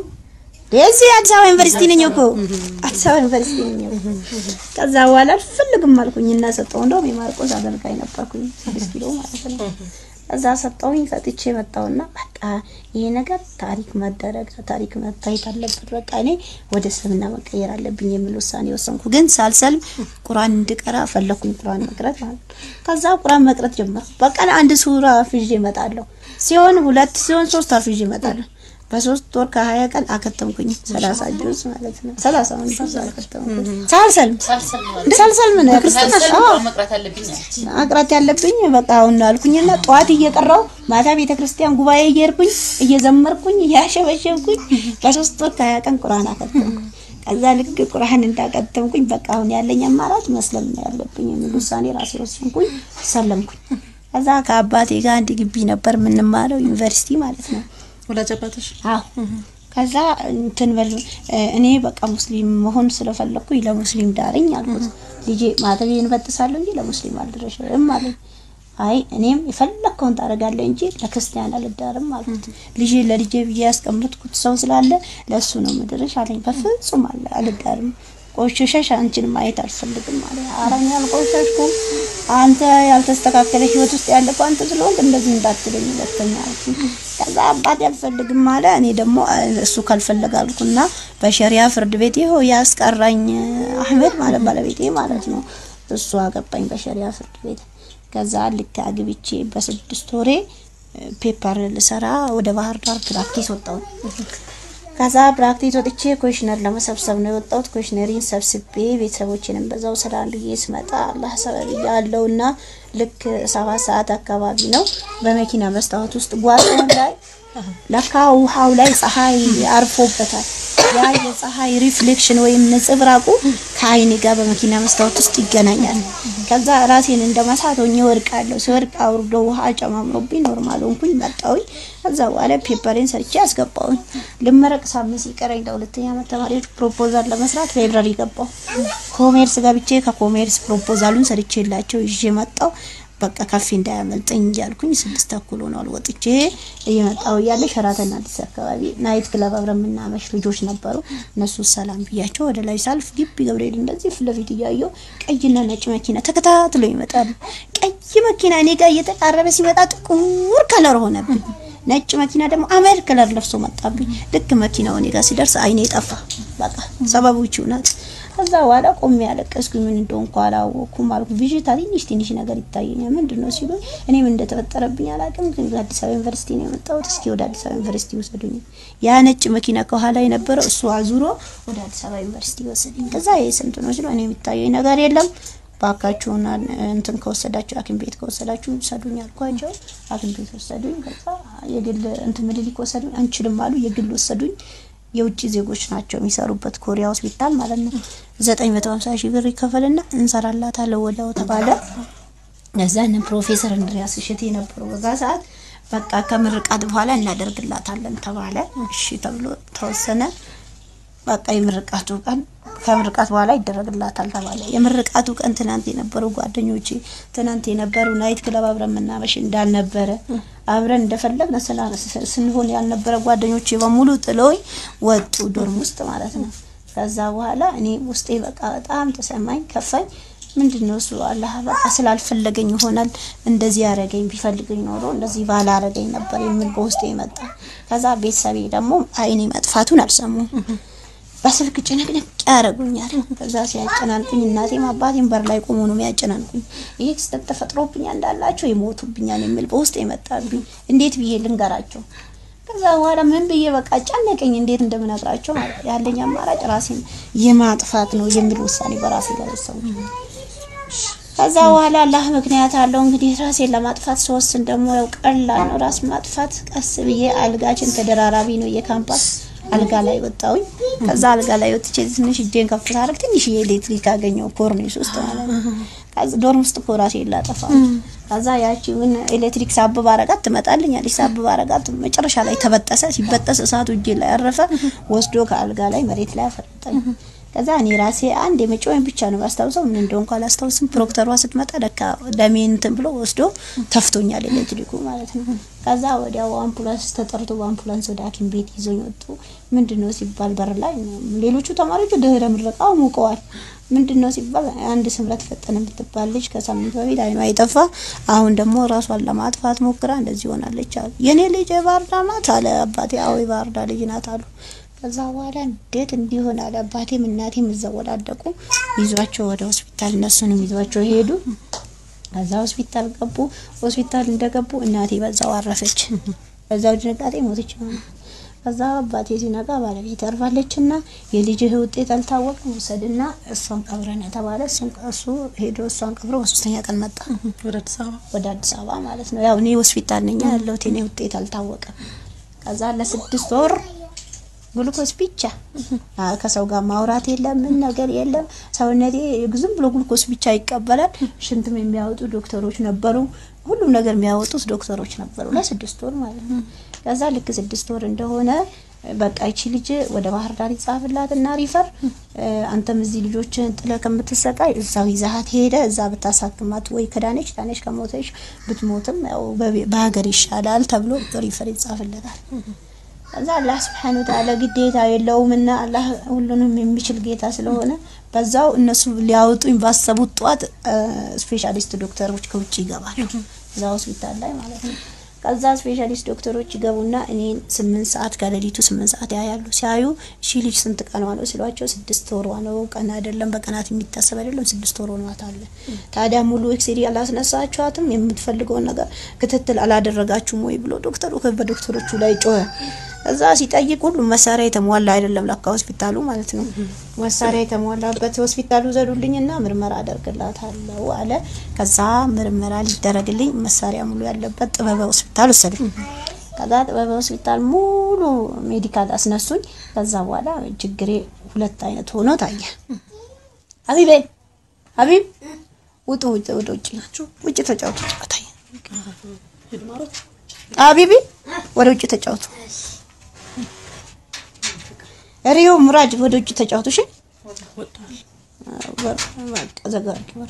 Speaker 2: የዚህ አዲስ አበባ ዩኒቨርሲቲ ነኝ እኮ አዲስ አበባ ዩኒቨርሲቲ ነኝ እኮ። ከዛ በኋላ አልፈልግም አልኩኝ እና ሰጠው። እንደውም የማርቆስ አገልጋይ ነበርኩኝ ስድስት ኪሎ ማለት ነው። ከዛ ሰጠውኝ ሰጥቼ መጣውና በቃ ይሄ ነገር ታሪክ መደረግ ታሪክ መታየት አለበት። በቃ እኔ ወደ እስልምና መቀየር አለብኝ የሚል ውሳኔ ወሰንኩ። ግን ሳልሰልም ቁርአን እንድቀራ ፈለኩኝ። ቁርአን መቅረት ማለት ነው። ከዛ ቁርአን መቅረት ጀመርኩ። በቀን አንድ ሱራ አፍዤ እመጣለሁ። ሲሆን ሁለት ሲሆን ሶስት አፍዤ እመጣለሁ። በሶስት ወር ከሀያ ቀን አከተምኩኝ። ሰላሳ ጁዝ ማለት ነው። ሰላሳ ጁዝ አከተምኩኝ ሳልሰልም ሳልሰልም ነው ክርስትና አዎ
Speaker 3: መቅረት አለብኝ አለች።
Speaker 2: አቅራት ያለብኝ በቃ አሁን አልኩኝና ጠዋት እየቀራው ማታ ቤተ ክርስቲያን ጉባኤ እየሄድኩኝ እየዘመርኩኝ እያሸበሸብኩኝ በሶስት ወር ከሀያ ቀን ቁርአን አከተምኩ። ከዛ ልክ ቁርአን እንዳከተምኩኝ በቃ አሁን ያለኝ አማራጭ መስለም ነው ያለብኝ የሚል ውሳኔ ራሴ ወሰንኩኝ። ሰለምኩኝ። ከዛ ከአባቴ ጋር አንድ ግቢ ነበር የምንማረው ዩኒቨርሲቲ ማለት ነው።
Speaker 1: ወላጅ አባትሽ
Speaker 2: አዎ ከዛ እንትን በል እኔ በቃ ሙስሊም መሆን ስለፈለኩኝ ለሙስሊም ዳርኝ አልኩት። ልጄ ማተቤን እበጥሳለሁ እንጂ ለሙስሊም አልደረሽም አለኝ። አይ እኔም የፈለግከውን ታደርጋለህ እንጂ ለክርስቲያን አልዳርም አልኩት። ልጄ ለልጄ ብዬ ያስቀምጥኩት ሰው ስላለ ለእሱ ነው ምድርሽ አለኝ። በፍጹም አለ አልዳርም ቆሸሸሽ አንቺን ማየት አልፈልግም አለ። ኧረ እኔ አልቆሸሽኩም አንተ ያልተስተካከለ ህይወት ውስጥ ያለፈ አንተ ስለሆንክ እንደዚህ እንዳትለኝ ሁለተኛ አልኩኝ። ከዛ አባቴ አልፈልግም አለ። እኔ ደግሞ እሱ ካልፈለገ አልኩና በሸሪያ ፍርድ ቤት ይኸው ያስቀራኝ አህመድ ማለት ባለቤቴ ማለት ነው። እሱ አገባኝ በሸሪያ ፍርድ ቤት። ከዛ ልክ አግብቼ በስድስት ወሬ ፔፐር ልሰራ ወደ ባህር ዳር ፕራክቲስ ወጣሁ። ከዛ ፕራክቲስ ወጥቼ ኮሽነር ለመሰብሰብ ነው የወጣሁት። ኮሽነሪን ሰብስቤ ቤተሰቦችንም በዛው ስራ ልዬ ስመጣ አላህ ሰበብ ያለውና ልክ ሰባት ሰዓት አካባቢ ነው በመኪና መስታወት ውስጥ ጓሮው ላይ ለካ ውሃው ላይ ፀሐይ አርፎበታል። ያ የፀሐይ ሪፍሌክሽን ወይም ነጸብራቁ ከአይኔ ጋር በመኪና መስታወት ውስጥ ይገናኛል። ከዛ ራሴን እንደ መሳት ሆኜ ወድቃለሁ። ሲወድቅ አውርዶ ውሃ ጨማምሮብኝ ኖርማል ሆንኩኝ መጣሁኝ። ከዛ በኋላ ፔፐሬን ሰርቼ አስገባሁኝ። ልመረቅ ሳምንት ሲቀረኝ ለሁለተኛ ዓመት ተማሪዎች ፕሮፖዛል ለመስራት ላይብራሪ ገባሁ። ኮሜርስ ገብቼ ከኮሜርስ ፕሮፖዛሉን ሰርቼ የላቸው ይዤ መጣሁ። በቃ ካፌ እንዳያመልጠኝ እያልኩኝ ስድስት ተኩል ሆኗል ወጥቼ እየመጣሁ እያለ ሸራተን አዲስ አካባቢ ናይት ክለብ አብረን የምናመሽ ልጆች ነበሩ። እነሱ ሰላም ብያቸው ወደ ላይ ሳልፍ ግቢ ገብርኤል እንደዚህ ፊት ለፊት እያየሁ ቀይና ነጭ መኪና ተከታትሎ ይመጣሉ። ቀይ መኪና እኔ ጋር እየተቃረበ ሲመጣ ጥቁር ከለር ሆነብኝ። ነጭ መኪና ደግሞ አመድ ከለር ለብሶ መጣብኝ። ልክ መኪናው እኔ ጋር ሲደርስ አይኔ ጠፋ። በቃ ሰበቦች ናት። ከዛ በኋላ ቆሜ ያለቀስኩኝ። ምን እንደሆንኩ አላወኩም አልኩ። ቪዥታ ትንሽ ትንሽ ነገር ይታየኛል። ምንድን ነው ሲሉ እኔ ምን እንደተፈጠረብኝ አላውቅም፣ ግን አዲስ አበባ ዩኒቨርሲቲ ነው የመጣሁት። እስኪ ወደ አዲስ አበባ ዩኒቨርሲቲ ውሰዱኝ። ያ ነጭ መኪና ከኋላ የነበረው እሱ አዙሮ ወደ አዲስ አበባ ዩኒቨርሲቲ ወሰደኝ። ከዛ ይሄ ስንት ነው ሲሉ እኔ የሚታየኝ ነገር የለም ባካችሁን እንትን ከወሰዳችሁ ሐኪም ቤት ከወሰዳችሁ ውሰዱኝ አልኳቸው። ሐኪም ቤት ወሰዱኝ። ከዛ የግል እንትን ምኒልክ ወሰዱኝ። አንችልም አሉ። የግል ወሰዱኝ። የውጭ ዜጎች ናቸው የሚሰሩበት ኮሪያ ሆስፒታል ማለት ነው። ዘጠኝ መቶ ሀምሳ ሺህ ብር ይከፈልና እንሰራላታለን ወዲያው ተባለ። እዛን ፕሮፌሰር እንድሪያስ እሸቴ ነበሩ በዛ ሰዓት። በቃ ከምርቃት በኋላ እናደርግላታለን ተባለ። እሺ ተብሎ ተወሰነ። በቃ የምርቃቱ ቀን ከምርቃት በኋላ ይደረግላታል ተባለ። የምርቃቱ ቀን ትናንት የነበሩ ጓደኞቼ ትናንት የነበሩ ናይት ክለብ አብረን መናመሽ እንዳልነበረ አብረን እንደፈለግን ስላ- ስንሆን ያልነበረ ጓደኞቼ በሙሉ ጥለውኝ ወጡ፣ ዶርም ውስጥ ማለት ነው። ከዛ በኋላ እኔ ውስጤ በቃ በጣም ተሰማኝ፣ ከፋኝ። ምንድን ነው እሱ አላህ በቃ ስላልፈለገኝ ይሆናል እንደዚህ ያደረገኝ። ቢፈልገኝ ኖሮ እንደዚህ ባላረገኝ ነበር የሚል በውስጤ መጣ። ከዛ ቤተሰቤ ደግሞ አይኔ መጥፋቱን አልሰሙም። በስልክ ጭንቅንቅ ያደርጉኛል። ከዛ ሲያጨናንቁኝ እናቴም አባቴም በር ላይ ቆሞ ነው የሚያጨናንቁኝ። ይህ ክስተት ተፈጥሮብኛል እንዳላቸው ይሞቱብኛል የሚል በውስጥ የመጣብኝ እንዴት ብዬ ልንገራቸው? ከዛ በኋላ ምን ብዬ በቃ ጨነቀኝ፣ እንዴት እንደምነግራቸው ማለት ያለኝ አማራጭ ራሴን የማጥፋት ነው የሚል ውሳኔ በራሴ ላይ ወሰንኩ። ከዛ በኋላ አላህ ምክንያት አለው እንግዲህ ራሴን ለማጥፋት ስወስን ደግሞ ያው ቀላል ነው ራስ ማጥፋት። ቀስ ብዬ አልጋችን ተደራራቢ ነው የካምፓስ አልጋ ላይ ወጣሁኝ። ከዛ አልጋ ላይ ወጥቼ ትንሽ እጄን ከፍ ሳደርግ ትንሽ የኤሌክትሪክ አገኘው ኮርኒስ ውስጥ ማለት ነው። ከዛ ዶርም ውስጥ እኮ ራሴን ላጠፋ ከዛ ያቺ ምን ኤሌክትሪክ ሳብ ባረጋት ትመጣልኛለች። ሳብ ባረጋት መጨረሻ ላይ ተበጠሰ። ሲበጠስ እሳቱ እጄ ላይ ያረፈ፣ ወስዶ ከአልጋ ላይ መሬት ላይ አፈረጠኝ። ከዛ እኔ ራሴ አንድ የመጮኝ ብቻ ነው ማስታውሰው፣ ምን እንደሆንኩ አላስታውስም። ፕሮክተሯ ስትመጣ ለካ ደሜን እንትን ብሎ ወስዶ ተፍቶኛል ኤሌክትሪኩ ማለት ነው። ከዛ ወዲያው አምቡላንስ ተጠርቶ በአምቡላንስ ወደ ሐኪም ቤት ይዞኝ ወጡ። ምንድነው ሲባል በር ላይ ሌሎቹ ተማሪዎቹ ድህረ ምረቃው ሙቀዋል። ምንድነው ሲባል አንድ ስምረት ፈጠነ የምትባል ልጅ ከሳምንት በፊት አይኗ የጠፋ አሁን ደግሞ ራሷን ለማጥፋት ሞክራ እንደዚህ ሆናለች አሉ። የኔ ልጅ የባህር ዳር ናት አለ አባቴ። አዎ የባህር ዳር ልጅ ናት አሉ። ከዛ በኋላ እንዴት እንዲሆን አለ አባቴም እናቴም እዛው ወዳደቁ ይዟቸው ወደ ሆስፒታል እነሱንም ይዟቸው ሄዱ። ከዛ ሆስፒታል ገቡ። ሆስፒታል እንደገቡ እናቴ በዛው አረፈች። በዛው ድንጋጤ ሞተች ማለት ነው። ከዛ አባቴ ሲነቃ ባለቤት አርፋለችና የልጅህ ውጤት አልታወቀም ውሰድና እሷን ቀብረን የተባለ እሱን እሱ ሄዶ እሷን ቀብሮ በሶስተኛ ቀን መጣ
Speaker 1: ወደ አዲስ አበባ
Speaker 2: ወደ አዲስ አበባ ማለት ነው። ያው እኔ ሆስፒታል ነኝ ያለሁት የኔ ውጤት አልታወቀም። ከዛ ለስድስት ወር ግሉኮስ ብቻ አ ከሰው ጋር ማውራት የለም ምን ነገር የለም። ሰውነቴ ዝም ብሎ ግሉኮስ ብቻ ይቀበላል። ሽንትም የሚያወጡ ዶክተሮች ነበሩ። ሁሉም ነገር የሚያወጡት ዶክተሮች ነበሩ ለስድስት ወር ማለት ነው። ከዛ ልክ ስድስት ወር እንደሆነ በቃ ይቺ ልጅ ወደ ባህር ዳር ይጻፍላት እና ሪፈር አንተም እዚህ ልጆችን ጥለ ከምትሰቃይ እዛው ይዛሃት ሄደ እዛ ብታሳክማት ወይ ከዳነች ዳነች ከሞተች ብትሞትም ያው በቤ- በሀገር ይሻላል ተብሎ ሪፈር ይጻፍለታል። ከዛ አላህ ስብሐነ ወተዓላ ግዴታ የለውምና አላህ ሁሉንም የሚችል ጌታ ስለሆነ በዛው እነሱ ሊያወጡኝ ባሰቡት ጠዋት ስፔሻሊስት ዶክተሮች ከውጭ ይገባሉ እዛ ሆስፒታል ላይ ማለት ነው። ከዛ ስፔሻሊስት ዶክተሮች ይገቡና እኔን ስምንት ሰዓት ከሌሊቱ ስምንት ሰዓት ያያሉ። ሲያዩ እሺ ልጅ ስንት ቀኗ ነው ሲሏቸው ስድስት ወሯ ነው። ቀን አይደለም በቀናት የሚታሰብ አይደለም ስድስት ወር ሆኗት አለ። ታዲያ ሙሉ ኤክስሬ አላስነሳችኋትም? የምትፈልገውን ነገር ክትትል አላደረጋችሁም ወይ ብሎ ዶክተሩ በዶክተሮቹ ላይ ጮኸ። እዛ ሲጠይቅ ሁሉም መሳሪያ የተሟላ አይደለም ለካ ሆስፒታሉ ማለት ነው። መሳሪያ የተሟላበት ሆስፒታሉ ዘዱልኝና ምርመራ አደርግላታለሁ አለ። ከዛ ምርመራ ሊደረግልኝ መሳሪያ ሙሉ ያለበት ጥበበ ሆስፒታል ወሰዱኝ። ከዛ ጥበበ ሆስፒታል ሙሉ ሜዲካል አስነሱኝ። ከዛ በኋላ ችግሬ ሁለት አይነት ሆኖ ታየ። ሀቢቤ ሀቢብ ውጡ፣ ውጭ ወደ ውጭ ውጭ ተጫወቱ ጨዋታ ሀቢቢ ወደ ውጭ ተጫወቱ። ሪዮ ሙራጅ ወደ ውጭ ተጫወቱ። እሺ በር በቃ ዘጋ አድርጊ በር።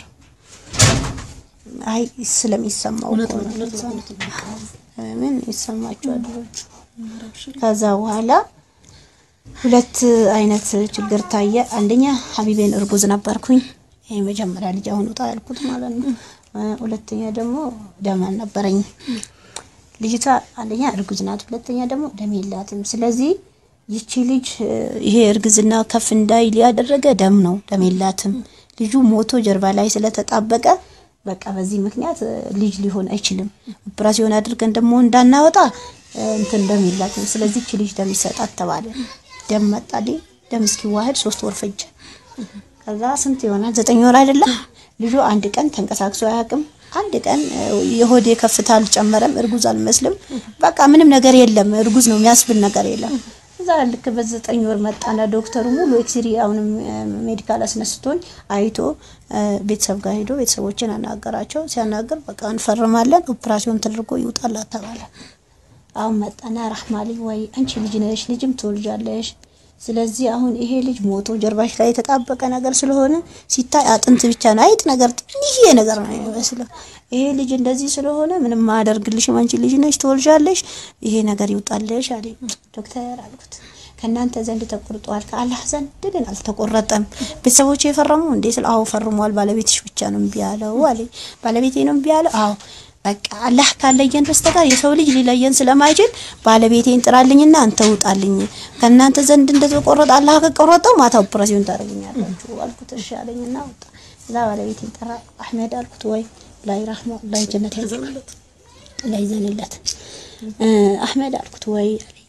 Speaker 2: አይ ስለሚሰማው እኮ ነው። ምን ይሰማቸዋል? ከዛ በኋላ ሁለት አይነት ችግር ታየ። አንደኛ ሀቢቤን እርጉዝ ነበርኩኝ። ይሄ መጀመሪያ ልጅ አሁን ውጣ ያልኩት ማለት ነው። ሁለተኛ ደግሞ ደም አልነበረኝም። ልጅቷ አንደኛ እርጉዝ ናት፣ ሁለተኛ ደግሞ ደም የላትም። ስለዚህ ይቺ ልጅ ይሄ እርግዝና ከፍ እንዳይል ያደረገ ደም ነው፣ ደም የላትም። ልጁ ሞቶ ጀርባ ላይ ስለተጣበቀ በቃ በዚህ ምክንያት ልጅ ሊሆን አይችልም። ኦፕራሲዮን አድርገን ደግሞ እንዳናወጣ እንትን ደም የላትም። ስለዚህ ይቺ ልጅ ደም ይሰጣት ተባለ። ደም መጣልኝ። ደም እስኪዋህድ ሶስት ወር ፈጀ። ከዛ ስንት ይሆናል? ዘጠኝ ወር አይደለም። ልጁ አንድ ቀን ተንቀሳቅሶ አያውቅም። አንድ ቀን የሆዴ ከፍታ አልጨመረም። እርጉዝ አልመስልም። በቃ ምንም ነገር የለም። እርጉዝ ነው የሚያስብል ነገር የለም። እዛ ልክ በዘጠኝ ወር መጣና ዶክተሩ ሙሉ ኤክስሪ አሁንም ሜዲካል አስነስቶኝ አይቶ ቤተሰብ ጋር ሄዶ ቤተሰቦችን አናገራቸው። ሲያናገር በቃ እንፈርማለን፣ ኦፕራሲዮን ተደርጎ ይውጣላት ተባለ። አሁን መጣና ራህማሊ ወይ አንቺ ልጅ ነሽ፣ ልጅም ትወልጃለሽ ስለዚህ አሁን ይሄ ልጅ ሞቶ ጀርባሽ ላይ የተጣበቀ ነገር ስለሆነ ሲታይ አጥንት ብቻ ነው፣ አይጥ ነገር ትንሽዬ ነገር ነው የሚመስለው። ይሄ ልጅ እንደዚህ ስለሆነ ምንም ማያደርግልሽም፣ አንቺ ልጅ ነሽ፣ ትወልጃለሽ፣ ይሄ ነገር ይውጣልሽ አለኝ። ዶክተር አልኩት ከእናንተ ዘንድ ተቆርጧል፣ ከአላህ ዘንድ ግን አልተቆረጠም። ቤተሰቦች የፈረሙ እንዴ? ስለ አዎ ፈርሟል። ባለቤትሽ ብቻ ነው እምቢ ያለው አለኝ። ባለቤቴ ነው እምቢ ያለው? አዎ በቃ አላህ ካለየን በስተቀር የሰው ልጅ ሊለየን ስለማይችል ባለቤቴን ጥራልኝና አንተ ውጣልኝ። ከእናንተ ዘንድ እንደተቆረጠ አላህ ከቆረጠው ማታ ኦፕሬሽን ታደርጉኛላችሁ አልኩት። እሺ አለኝና ወጣ። እዛ ባለቤቴን ጠራ። አህመድ አልኩት። ወይ ላይ ረህማ ላይ ጀነት ያዘንለት ላይ ዘንለት አህመድ አልኩት። ወይ አለኝ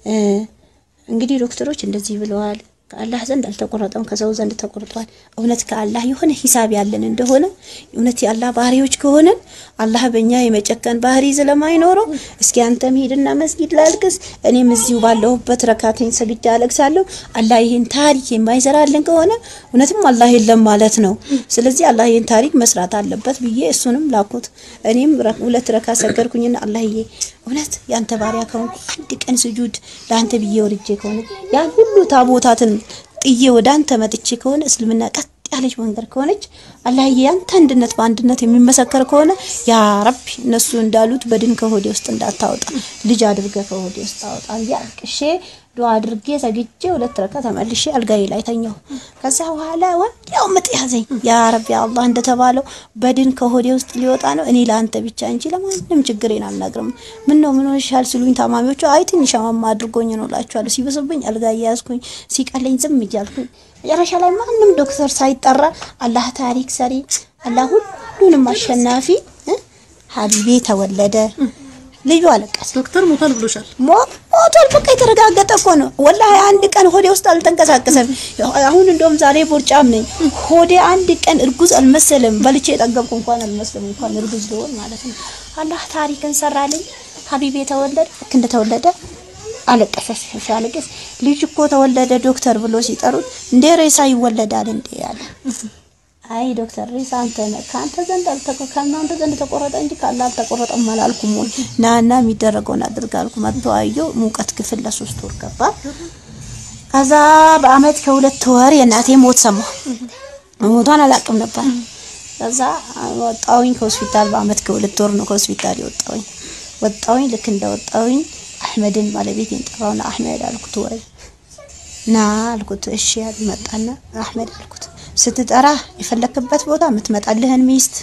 Speaker 2: እንግዲህ ዶክተሮች እንደዚህ ብለዋል። ከአላህ ዘንድ አልተቆረጠም፣ ከሰው ዘንድ ተቆርጧል። እውነት ከአላህ የሆነ ሂሳብ ያለን እንደሆነ እውነት የአላህ ባህሪዎች ከሆነን አላህ በእኛ የመጨከን ባህሪ ስለማይኖረው እስኪ አንተም ሂድና መስጊድ ላልቅስ፣ እኔም እዚሁ ባለሁበት ረካቴን ሰግጄ አለቅሳለሁ። አላህ ይህን ታሪክ የማይሰራልን ከሆነ እውነትም አላህ የለም ማለት ነው። ስለዚህ አላህ ይህን ታሪክ መስራት አለበት ብዬ እሱንም ላኩት። እኔም ሁለት ረካ ሰገድኩኝና አላህዬ እውነት ያንተ ባሪያ ከሆንኩ አንድ ቀን ስጁድ ለአንተ ብዬ ወርጄ ከሆነ ያን ሁሉ ታቦታትን ጥዬ ወደ አንተ መጥቼ ከሆነ እስልምና ቀጥ ያለች መንገድ ከሆነች አላህዬ ያንተ አንድነት በአንድነት የሚመሰከር ከሆነ ያ ረቢ እነሱ እንዳሉት በድን ከሆዴ ውስጥ እንዳታወጣ ልጅ አድርገ ከሆዴ ውስጥ አወጣ ብዬ አልቅሼ ዱዓ አድርጌ ዘግቼ ሁለት ረካ ተመልሼ አልጋዬ ላይ ተኛሁ። ከዛ በኋላ ወዲያው ምጥ ያዘኝ። ያ ረቢ አላህ እንደተባለው በድን ከሆዴ ውስጥ ሊወጣ ነው። እኔ ለአንተ ብቻ እንጂ ለማንም ችግሬን አልነግርም። ምን ነው ምን ሆነሻል ሲሉኝ ታማሚዎቹ አይ ትንሽ አማማ አድርጎኝ ነው እላቸዋለሁ። ሲበስብኝ አልጋ እያያዝኩኝ ሲቀለኝ ዝም እያልኩኝ መጨረሻ ላይ ማንም ዶክተር ሳይጠራ አላህ ታሪክ ሰሪ አላህ ሁሉንም አሸናፊ ሀቢቤ ተወለደ። ልዩ አለቀሰ።
Speaker 1: ዶክተር ሞቷል ብሎሻል።
Speaker 2: ሞቷል በቃ የተረጋገጠ እኮ ነው። ወላሂ አንድ ቀን ሆዴ ውስጥ አልተንቀሳቀሰም። አሁን እንደውም ዛሬ ቦርጫም ነኝ። ሆዴ አንድ ቀን እርጉዝ አልመሰለም። በልቼ የጠገብኩ እንኳን አልመስለም። እንኳን እርጉዝ ልሆን ማለት ነው። አላህ ታሪክን ሰራልኝ። ሀቢቤ ተወለደ። ልክ እንደተወለደ አለቀሰ። ሲያለቅስ ልጅ እኮ ተወለደ ዶክተር ብሎ ሲጠሩት እንዴ ሬሳ ይወለዳል እንዴ ያለ አይ ዶክተር ሬሳ አንተ ነህ ከአንተ ዘንድ አልተቆ ከእናንተ ዘንድ ተቆረጠ እንጂ ከአላህ አልተቆረጠም አላልኩም ወይ ናና የሚደረገውን አድርግ አልኩ መጥቶ አየሁ ሙቀት ክፍል ለሶስት ወር ገባ ከዛ በአመት ከሁለት ወር የእናቴ ሞት ሰማሁ ሞቷን አላውቅም ነበር ከዛ ወጣሁኝ ከሆስፒታል በአመት ከሁለት ወር ነው ከሆስፒታል የወጣሁኝ ወጣሁኝ ልክ እንደወጣሁኝ አህመድን ባለቤቴን ጠራውና አህመድ አልኩት ወይ ና አልኩት እሺ ያል መጣና አህመድ አልኩት ስትጠራ የፈለክበት ቦታ የምትመጣልህን ሚስት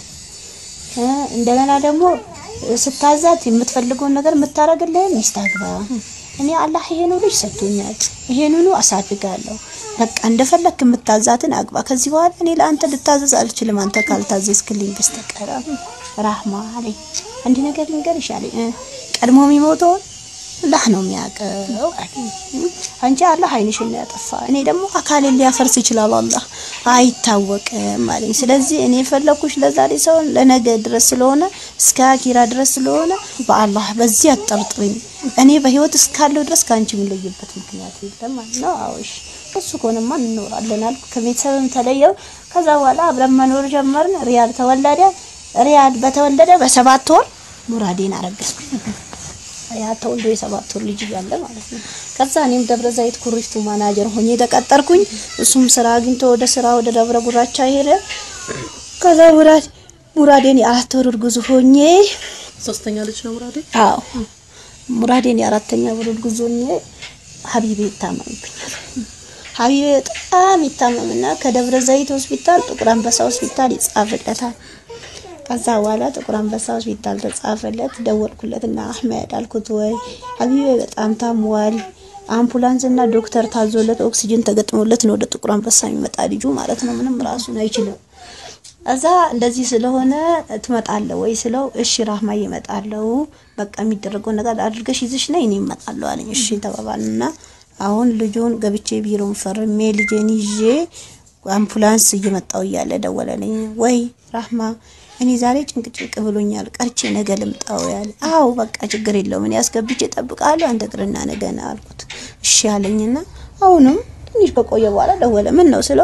Speaker 2: እንደገና ደግሞ ስታዛት የምትፈልገውን ነገር የምታረግልህን ሚስት አግባ። እኔ አላህ ይሄኑ ልጅ ሰጥቶኛል፣ ይሄንኑ አሳድጋለሁ። በቃ እንደፈለክ የምታዛትን አግባ። ከዚህ በኋላ እኔ ለአንተ ልታዘዝ አልችልም፣ አንተ ካልታዘዝክልኝ በስተቀር ራህማ አለኝ። አንድ ነገር ልንገርሽ አለኝ። ቀድሞ የሚሞተውን አላህ ነው የሚያውቀው አለኝ። አንቺ አላህ አይንሽን ነው ያጠፋ፣ እኔ ደግሞ አካሌን ሊያፈርስ ይችላል አላህ አይታወቅም አለኝ። ስለዚህ እኔ የፈለኩሽ ለዛሬ ሰውን ለነገ ድረስ ስለሆነ እስከ አኪራ ድረስ ስለሆነ በአላህ በዚህ አጠርጥሪኝ። እኔ በህይወት እስካለሁ ድረስ ከአንቺ የምለይበት ምክንያት የለም ማለት ነው። አዎሽ እሱ ከሆነማ እንኖራለን አልኩ። ከቤተሰብም ተለየው። ከዛ በኋላ አብረን መኖር ጀመርን። ሪያድ ተወለደ። ሪያድ በተወለደ በሰባት ወር ሙራዴን አረገዝኩ። ያ ተወልዶ የሰባት ወር ልጅ እያለ ማለት ነው። ከዛ እኔም ደብረ ዘይት ኩሪፍቱ ማናጀር ሆኜ ተቀጠርኩኝ። እሱም ስራ አግኝቶ ወደ ስራ ወደ ደብረ ጉራቻ ሄደ። ከዛ ሙራድ ሙራዴን የአራት ወር እርጉዝ ሆኜ
Speaker 1: ሶስተኛ ልጅ ነው ሙራዴ።
Speaker 2: አዎ ሙራዴን የአራተኛ ወር እርጉዝ ሆኜ ሀቢቤ ይታመምብኛል። ሀቢቤ በጣም ይታመምና ከደብረ ዘይት ሆስፒታል ጥቁር አንበሳ ሆስፒታል ይጻፍለታል። ከዛ በኋላ ጥቁር አንበሳ ሆስፒታል ተጻፈለት። ደወልኩለትና አህመድ አልኩት ወይ ሀቢቤ በጣም ታሟል፣ አምቡላንስ እና ዶክተር ታዞለት ኦክሲጅን ተገጥሞለት ነው ወደ ጥቁር አንበሳ የሚመጣ ልጁ ማለት ነው። ምንም ራሱን አይችልም። እዛ እንደዚህ ስለሆነ ትመጣለህ ወይ ስለው እሺ ራህማ እመጣለሁ፣ በቃ የሚደረገው ነገር አድርገሽ ይዝሽ ነይ እኔ እመጣለሁ አለኝ። እሺ ተባባልና አሁን ልጁን ገብቼ ቢሮን ፈርሜ ልጄን ይዤ አምቡላንስ እየመጣው እያለ ደወለልኝ። ወይ ራህማ እኔ ዛሬ ጭንቅ ጭንቅ ብሎኛል፣ ቀርቼ ነገ ልምጣው ያለ። አዎ በቃ ችግር የለውም እኔ አስገብቼ እጠብቃለሁ፣ አንተ ቅርና ነገ ና አልኩት። እሺ አለኝና አሁንም ትንሽ ከቆየ በኋላ ደወለ። ምን ነው ስለው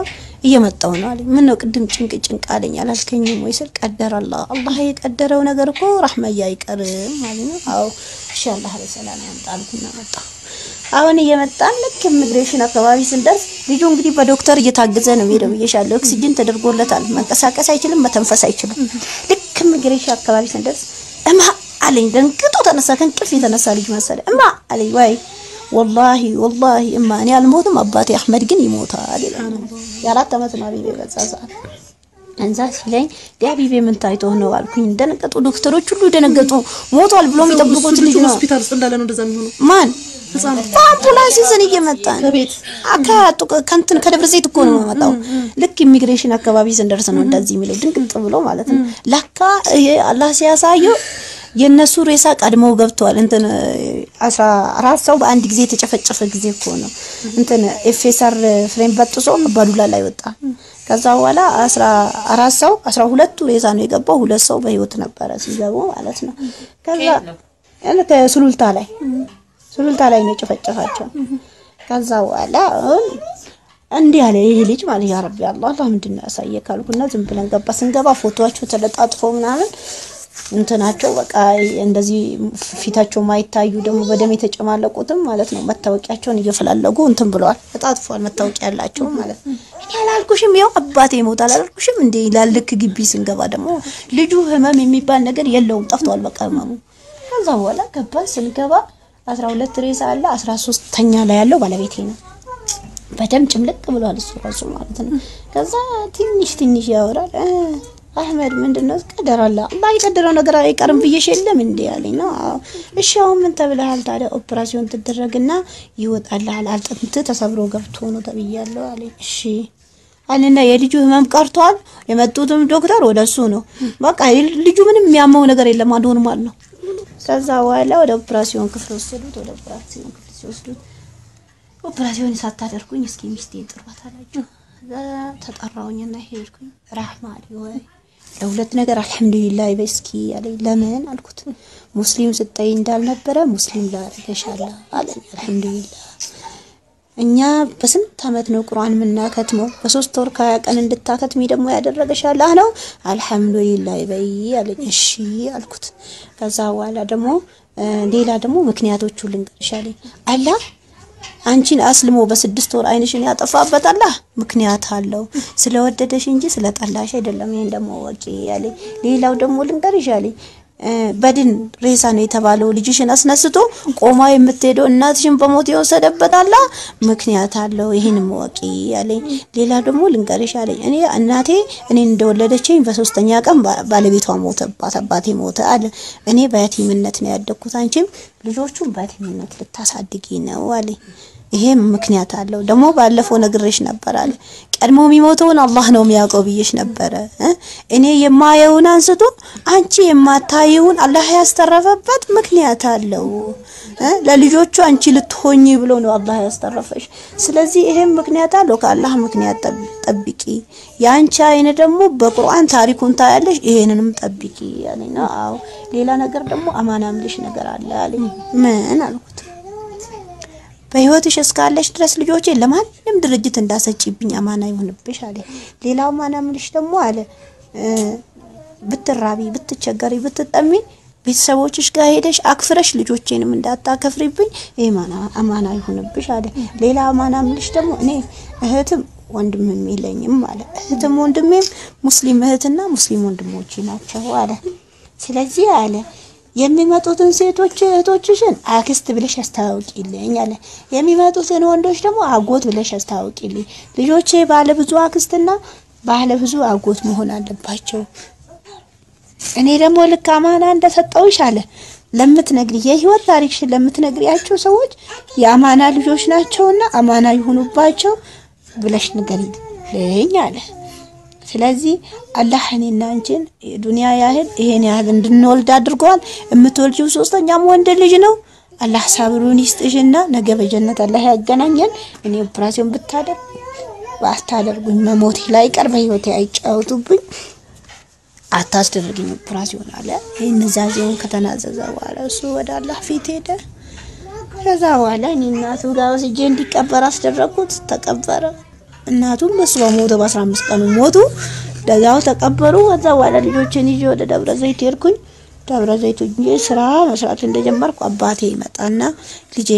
Speaker 2: እየመጣው ነው አለኝ። ምን ነው ቅድም ጭንቅ ጭንቅ አለኝ አላልከኝም ወይ ስል ቀደር አላህ አላህ የቀደረው ነገር እኮ ረህመያ አይቀርም ማለት ነው። አዎ እሺ አላህ በሰላም ያምጣልኩና መጣሁ። አሁን እየመጣን ልክ ኢሚግሬሽን አካባቢ ስንደርስ ልጁ እንግዲህ በዶክተር እየታገዘ ነው ሄደው ብዬሻለሁ። ኦክሲጅን ተደርጎለታል። መንቀሳቀስ አይችልም፣ መተንፈስ አይችልም። ልክ ኢሚግሬሽን አካባቢ ስንደርስ እማ አለኝ። ደንግጦ ተነሳ። ከእንቅልፍ የተነሳ ልጅ መሰለ። እማ አለኝ። ወይ ወላሂ ወላሂ እማ እኔ አልሞትም፣ አባቴ አህመድ ግን ይሞታል ይላል። የአራት ዓመት ነው አቢቤ በዛ ሰዓት እንዛ ሲለኝ ዲያቢቤ ምን ታይቶ ነው አልኩኝ። ደነገጡ። ዶክተሮች ሁሉ ደነገጡ። ሞቷል ብሎ የሚጠብቁት ልጅ ነው።
Speaker 1: ሆስፒታል ውስጥ እንዳለ ነው እንደዛ የሚሆነው።
Speaker 2: ማን
Speaker 1: ህፃኑ
Speaker 2: በአምቡላንስ ይዘን እየመጣን
Speaker 1: ከቤት
Speaker 2: አካቱ ከንትን ከደብረ ዘይት እኮ ነው የመጣው። ልክ ኢሚግሬሽን አካባቢ ስንደርስ ነው እንደዚህ የሚለው ድንቅጥ ብሎ ማለት ነው። ለካ ይሄ አላህ ሲያሳየው የነሱ ሬሳ ቀድመው ገብተዋል። እንትን አስራ አራት ሰው በአንድ ጊዜ የተጨፈጨፈ ጊዜ እኮ ነው እንትን ኤፌሰር ፍሬም በጥሶ አባዱላ ላይ ወጣ። ከዛ በኋላ አስራ አራት ሰው አስራ ሁለቱ ሬሳ ነው የገባው። ሁለት ሰው በህይወት ነበረ ሲገቡ ማለት ነው። ከዛ ከሱሉልታ ላይ ሱሉልታ ላይ ነው የጨፈጨፋቸው። ከዛ በኋላ አሁን እንዲህ ያለ ይህ ልጅ ማለት ያ ረቢ አላህ አላህ ምንድን ነው ያሳየ ካልኩና ዝም ብለን ገባ። ስንገባ ፎቶዋቸው ተለጣጥፎ ምናምን እንትናቸው በቃ እንደዚህ ፊታቸው ማይታዩ ደግሞ በደም የተጨማለቁትም ማለት ነው መታወቂያቸውን እየፈላለጉ እንትን ብለዋል። ተጣጥፏል መታወቂያ ያላቸው ማለት ነው። እኔ አላልኩሽም ያው አባቴ ይሞታል አላልኩሽም እንዴ ይላል። ልክ ግቢ ስንገባ ደግሞ ልጁ ህመም የሚባል ነገር የለውም ጠፍቷል በቃ ህመሙ። ከዛ በኋላ ገባን ስንገባ አስራ ሁለት ሬሳ አለ። አስራ ሶስተኛ ላይ ያለው ባለቤቴ ነው። በደም ጭምልቅ ብሏል እሱ ራሱ ማለት ነው። ከዛ ትንሽ ትንሽ ያወራል እ አህመድ ምንድነው ቀደር አለ አላህ የቀደረው ነገር አይቀርም ብዬሽ የለም እንዴ ያለኝ ነው። አዎ እሺ አሁን ምን ተብለሃል ታዲያ? ኦፕራሲዮን ትደረግና ይወጣልሃል። አጥንት ተሰብሮ ገብቶ ነው ተብያለሁ አለኝ። እሺ አለና የልጁ ህመም ቀርቷል። የመጡትም ዶክተር ወደሱ ነው። በቃ ልጁ ምንም የሚያመው ነገር የለም ኖርማል ነው። ከዛ በኋላ ወደ ኦፕራሲዮን ክፍል ወሰዱት። ወደ ኦፕራሲዮን ክፍል ሲወስዱት ኦፕራሲዮን ሳታደርጉኝ እስኪ ሚስቴን ጥሯት አላቸው። እዛ ተጠራውኝና ሄድኩኝ። ራህማን ወይ ለሁለት ነገር አልሐምዱሊላህ በስኪ አለኝ። ለምን አልኩት። ሙስሊም ስጠይ እንዳልነበረ ሙስሊም ላደርገሻለሁ አለኝ። አልሐምዱሊላህ እኛ በስንት አመት ነው ቁርአን የምናከትመው? በሶስት ወር ከሀያ ቀን እንድታከትሚ ደግሞ ያደረገሽ አላህ ነው። አልሐምዱሊላህ በይ አለኝ። እሺ አልኩት። ከዛ በኋላ ደግሞ ሌላ ደግሞ ምክንያቶቹ ልንገርሽ አለኝ። አላህ አንቺን አስልሞ በስድስት ወር አይንሽን ያጠፋበት አላህ ምክንያት አለው። ስለወደደሽ እንጂ ስለጠላሽ አይደለም። ይሄን ደግሞ ወቂ ያለኝ። ሌላው ደግሞ ልንገርሽ አለኝ በድን ሬሳ ነው የተባለው ልጅሽን አስነስቶ ቆማ የምትሄደው እናትሽን በሞት የወሰደበት አላህ ምክንያት አለው። ይህን ወቂ ያለኝ። ሌላ ደግሞ ልንገርሽ አለኝ እኔ እናቴ እኔን እንደወለደችኝ በሶስተኛ ቀን ባለቤቷ ሞተባት፣ አባቴ ሞተ አለ። እኔ በያቲምነት ነው ያደግኩት፣ አንቺም ልጆቹን በያቲምነት ልታሳድጊ ነው አለኝ። ይሄም ምክንያት አለው። ደግሞ ባለፈው ነግሬሽ ነበር አለ ቀድሞ የሚሞተውን አላህ ነው የሚያውቀው ብዬሽ ነበረ። እኔ የማየውን አንስቶ አንቺ የማታየውን አላህ ያስተረፈበት ምክንያት አለው። ለልጆቹ አንቺ ልትሆኚ ብሎ ነው አላህ ያስተረፈሽ። ስለዚህ ይሄም ምክንያት አለው። ከአላህ ምክንያት ጠብቂ። የአንቺ አይነ ደግሞ በቁርአን ታሪኩን ታያለሽ። ይሄንንም ጠብቂ ያለኝ ነው። አዎ ሌላ ነገር ደግሞ አማናምልሽ ነገር አለ አለኝ። ምን አልኩት በህይወትሽ እስካለሽ ድረስ ልጆቼ ለማንም ድርጅት እንዳሰጪብኝ አማና ይሁንብሽ አለ። ሌላው አማና ምልሽ ደግሞ አለ ብትራቢ፣ ብትቸገሪ፣ ብትጠሚ ቤተሰቦችሽ ጋር ሄደሽ አክፍረሽ ልጆቼንም እንዳታከፍሪብኝ ይሄ አማና ይሁንብሽ አለ። ሌላ አማና ምልሽ ደግሞ እኔ እህትም ወንድምም የለኝም አለ። እህትም ወንድሜም ሙስሊም እህትና ሙስሊም ወንድሞቼ ናቸው አለ። ስለዚህ አለ የሚመጡትን ሴቶች እህቶችሽን አክስት ብለሽ አስታውቂልኝ አለ። የሚመጡትን ወንዶች ደግሞ አጎት ብለሽ አስታውቂልኝ። ልጆቼ ባለ ብዙ አክስትና ባለ ብዙ አጎት መሆን አለባቸው። እኔ ደግሞ ልክ አማና እንደሰጠውሽ አለ ለምትነግሪ የህይወት ታሪክሽን ለምትነግሪያቸው ሰዎች የአማና ልጆች ናቸውና አማና ይሁኑባቸው ብለሽ ንገሪልኝ አለ። ስለዚህ አላህ እኔና አንቺን ዱንያ ያህል ይሄን ያህል እንድንወልድ አድርገዋል። የምትወልጂው ሶስተኛም ወንድ ልጅ ነው። አላህ ሳብሩን ይስጥሽና ነገ በጀነት አላህ ያገናኘን። እኔ ኦፕራሲዮን ብታደርግ ባታደርጉኝ መሞቴ ላይ ቀር በህይወቴ አይጫወቱብኝ፣ አታስደርግኝ ኦፕራሲዮን አለ። ይህን ዛዜውን ከተናዘዘ በኋላ እሱ ወደ አላህ ፊት ሄደ። ከዛ በኋላ እኔ እናቱ ጋር ወስጄ እንዲቀበር አስደረግኩት። ተቀበረ። እናቱም እሱ በሞተ በአስራ አምስት ቀኑ ሞቱ። ደዛው ተቀበሩ። ከዛ በኋላ ልጆችን ይዤ ወደ ደብረ ዘይት ሄድኩኝ። ደብረ ዘይት ሆኜ ስራ መስራት እንደጀመርኩ አባቴ ይመጣና ልጄ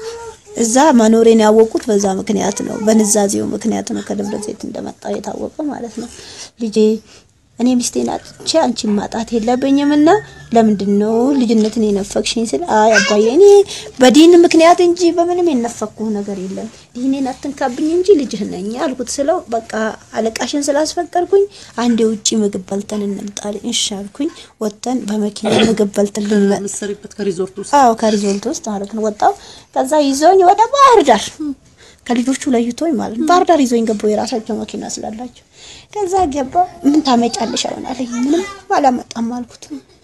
Speaker 2: እዛ መኖሬን ያወቁት በዛ ምክንያት ነው፣ በንዛዜው ምክንያት ነው። ከደብረ ዘይት እንደመጣ የታወቀ ማለት ነው። ልጄ እኔ ሚስቴን አጥቼ አንቺን ማጣት የለብኝም እና ለምንድን ነው ልጅነትን የነፈቅሽኝ ስል አይ አባዬ እኔ በዲን ምክንያት እንጂ በምንም የነፈቅኩህ ነገር የለም ዲኔን አትንካብኝ እንጂ ልጅህ ነኝ አልኩት። ስለው በቃ አለቃሽን ስላስፈቀድኩኝ አንድ የውጭ ምግብ በልተን እንምጣል እሺ አልኩኝ። ወጥተን በመኪና ምግብ በልተን ልንመ-
Speaker 3: የምትሰሪበት ከሪዞርት ውስጥ
Speaker 2: አዎ ከሪዞልት ውስጥ ማለት ነው። ወጣው ከዛ ይዞኝ ወደ ባህር ዳር ከልጆቹ ለይቶኝ ማለት ነው። ባህር ዳር ይዞኝ ገባው የራሳቸው መኪና ስላላቸው። ከዛ ገባ ምን ታመጫለሽ አሁን አለኝ። ምንም አላመጣም አልኩት።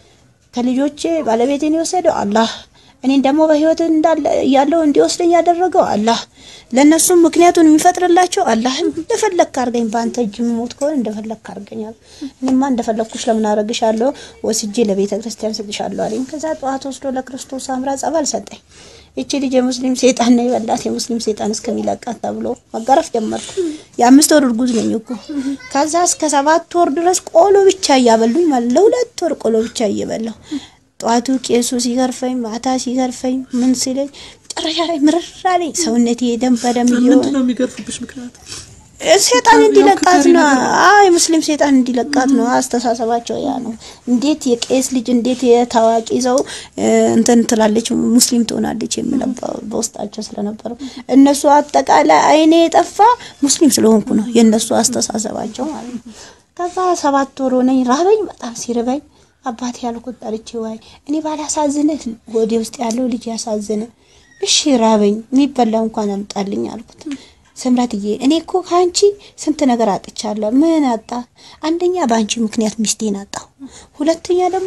Speaker 2: ከልጆቼ ባለቤቴን የወሰደው አላህ፣ እኔን ደግሞ በህይወት እንዳለ ያለው እንዲወስደኝ ያደረገው አላህ፣ ለእነሱም ምክንያቱን የሚፈጥርላቸው አላህ። እንደፈለግክ አድርገኝ፣ በአንተ እጅ የምሞት ከሆነ እንደፈለግክ አድርገኛል። እኔማ እንደፈለግኩሽ ለምን አደርግሻለሁ? ወስጄ ለቤተ ክርስቲያን ስጥሻለሁ አለኝ። ከዛ ጠዋት ወስዶ ለክርስቶስ አምራ ጸበል ሰጠኝ። ይቺ ልጅ የሙስሊም ሴጣን ነው የበላት የሙስሊም ሴጣን እስከሚለቃት ተብሎ መገረፍ ጀመርኩ። የአምስት ወር እርጉዝ ነኝ እኮ። ከዛ እስከ ሰባት ወር ድረስ ቆሎ ብቻ እያበሉኝ ማለት ለሁለት ወር ቆሎ ብቻ እየበላሁ ጠዋቱ ቄሱ ሲገርፈኝ፣ ማታ ሲገርፈኝ ምን ሲለኝ መጨረሻ ላይ ምርር አለኝ። ሰውነቴ ደም በደም እየሆነ
Speaker 3: ምንድን ነው የሚገርፉብሽ ምክንያት?
Speaker 2: ሴጣን እንዲለቃት ነው። አይ ሙስሊም ሴጣን እንዲለቃት ነው። አስተሳሰባቸው ያ ነው። እንዴት የቄስ ልጅ እንዴት የታዋቂ ሰው እ፣ እንትን ትላለች ሙስሊም ትሆናለች የሚለው በ- በውስጣቸው ስለነበረው እነሱ አጠቃላይ አይኔ የጠፋ ሙስሊም ስለሆንኩ ነው የእነሱ አስተሳሰባቸው ማለት ነው። ከዛ ሰባት ወር ሆነኝ፣ ራበኝ፣ በጣም ሲርበኝ አባቴ ያልኩት ጠርቼ ዋይ እኔ ባላሳዝንህ ወዴ ውስጥ ያለው ልጅ ያሳዝን፣ እሺ ራበኝ፣ የሚበላ እንኳን አምጣልኝ አልኩት። ስምረትዬ እኔ እኮ ከአንቺ ስንት ነገር አጥቻለሁ። ምን አጣ? አንደኛ በአንቺ ምክንያት ሚስቴን አጣሁ። ሁለተኛ ደግሞ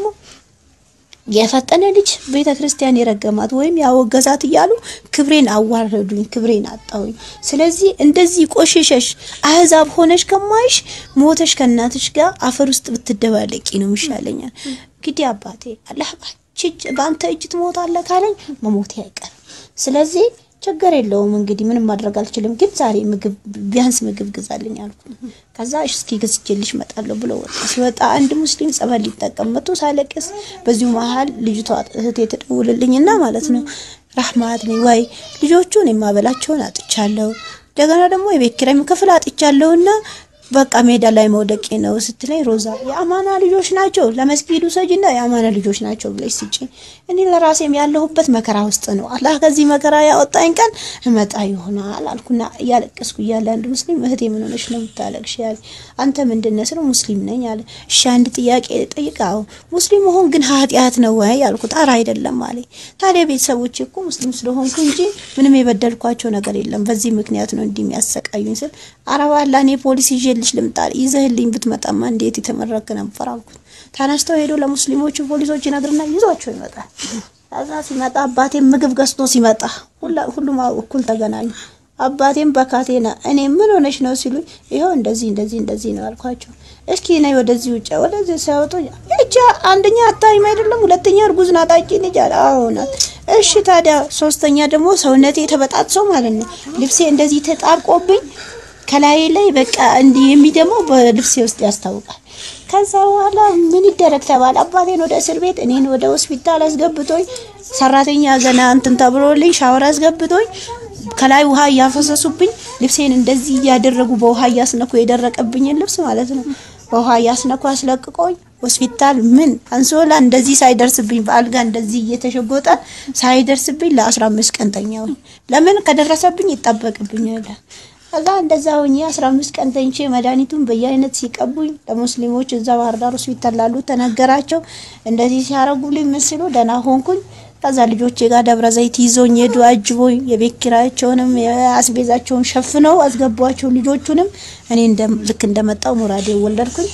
Speaker 2: የፈጠነ ልጅ ቤተ ክርስቲያን የረገማት ወይም ያወገዛት እያሉ ክብሬን አዋረዱኝ፣ ክብሬን አጣሁኝ። ስለዚህ እንደዚህ ቆሽሸሽ አህዛብ ሆነሽ ከማይሽ ሞተሽ ከእናትሽ ጋር አፈር ውስጥ ብትደባለቂ ነው ይሻለኛል። እንግዲህ አባቴ አላህ ባንቺ እጅ- በአንተ እጅ ትሞታለህ ካለኝ መሞቴ አይቀርም። ስለዚህ ችግር የለውም እንግዲህ ምንም ማድረግ አልችልም፣ ግን ዛሬ ምግብ ቢያንስ ምግብ ግዛልኝ አልኩ። ከዛ እሺ እስኪ ገዝቼልሽ እመጣለሁ ብሎ ወጣ። ሲወጣ አንድ ሙስሊም ጸበል ሊጠቀም መጥቶ ሳለቅስ በዚሁ መሀል ልጅቷ እህቴ ትደውልልኝና ማለት ነው ራህማት ነኝ ወይ ልጆቹን የማበላቸውን አጥቻለሁ፣ እንደገና ደግሞ የቤት ኪራይ ክፍል አጥቻለሁና በቃ ሜዳ ላይ መውደቄ ነው ስትለኝ፣ ሮዛ የአማና ልጆች ናቸው ለመስጊዱ ሰጅና የአማና ልጆች ናቸው ብለሽ ስጪኝ። እኔ ለራሴም ያለሁበት መከራ ውስጥ ነው። አላህ ከዚህ መከራ ያወጣኝ ቀን እመጣ ይሆናል አልኩና እያለቀስኩ እያለ አንድ ሙስሊም እህቴ ምን ሆነሽ ነው የምታለቅሽ? ያለ አንተ ምንድን ነህ ስለው ሙስሊም ነኝ አለ። እሺ አንድ ጥያቄ ጠይቃው ሙስሊም መሆን ግን ኃጢአት ነው ወይ አልኩት። ኧረ አይደለም አለኝ። ታዲያ ቤተሰቦቼ እኮ ሙስሊም ስለሆንኩ እንጂ ምንም የበደልኳቸው ነገር የለም በዚህ ምክንያት ነው እንዲህ የሚያሰቃዩኝ ስል ኧረ እባክህ እኔ ፖሊስ ይዤልሽ ልምጣ ይዘህልኝ ብትመጣማ እንዴት የተመረክ ነበር አልኩት። ተነስተው ሄዶ ለሙስሊሞቹ ፖሊሶች ይነግርና ይዟቸው ይመጣል። ከዛ ሲመጣ አባቴም ምግብ ገዝቶ ሲመጣ ሁላ- ሁሉም እኩል ተገናኙ። አባቴም በካቴና እኔ ምን ሆነሽ ነው ሲሉኝ ይኸው እንደዚህ እንደዚህ እንደዚህ ነው አልኳቸው። እስኪ ነይ ወደዚህ ውጭ ወደዚህ ሲያወጡ እጃ አንደኛ አታይም አይደለም፣ ሁለተኛ እርጉዝ ናት አጭ ልጅ አለ። አዎ ናት። እሺ ታዲያ ሶስተኛ ደግሞ ሰውነቴ ተበጣጥሶ ማለት ነው ልብሴ እንደዚህ ተጣብቆብኝ ከላይ ላይ በቃ እንዲህ የሚደመው በልብሴ ውስጥ ያስታውቃል። ከዛ በኋላ ምን ይደረግ ተባለ። አባቴን ወደ እስር ቤት እኔን ወደ ሆስፒታል አስገብቶኝ ሰራተኛ ገና እንትን ተብሎልኝ ሻወር አስገብቶኝ ከላይ ውሃ እያፈሰሱብኝ ልብሴን እንደዚህ እያደረጉ በውሃ እያስነኩ የደረቀብኝን ልብስ ማለት ነው በውሃ እያስነኩ አስለቅቆኝ ሆስፒታል ምን አንሶላ እንደዚህ ሳይደርስብኝ በአልጋ እንደዚህ እየተሸጎጠ ሳይደርስብኝ ለአስራ አምስት ቀን ተኛሁኝ። ለምን ከደረሰብኝ ይጠበቅብኛል። ከዛ እንደዛ ሆኜ አስራ አምስት ቀን ተኝቼ መድኃኒቱን በየአይነት ሲቀቡኝ ለሙስሊሞች እዛ ባህር ዳር ሆስፒታል ላሉ ተነገራቸው። እንደዚህ ሲያረጉልኝ ምን ሲሉ ደህና ሆንኩኝ። ከዛ ልጆቼ ጋር ደብረ ዘይት ይዞኝ ሄዱ አጅቦኝ የቤት ኪራያቸውንም የአስቤዛቸውን ሸፍነው አስገቧቸው። ልጆቹንም እኔ እንደ- ልክ እንደመጣው ሙራዴ ወለድኩኝ።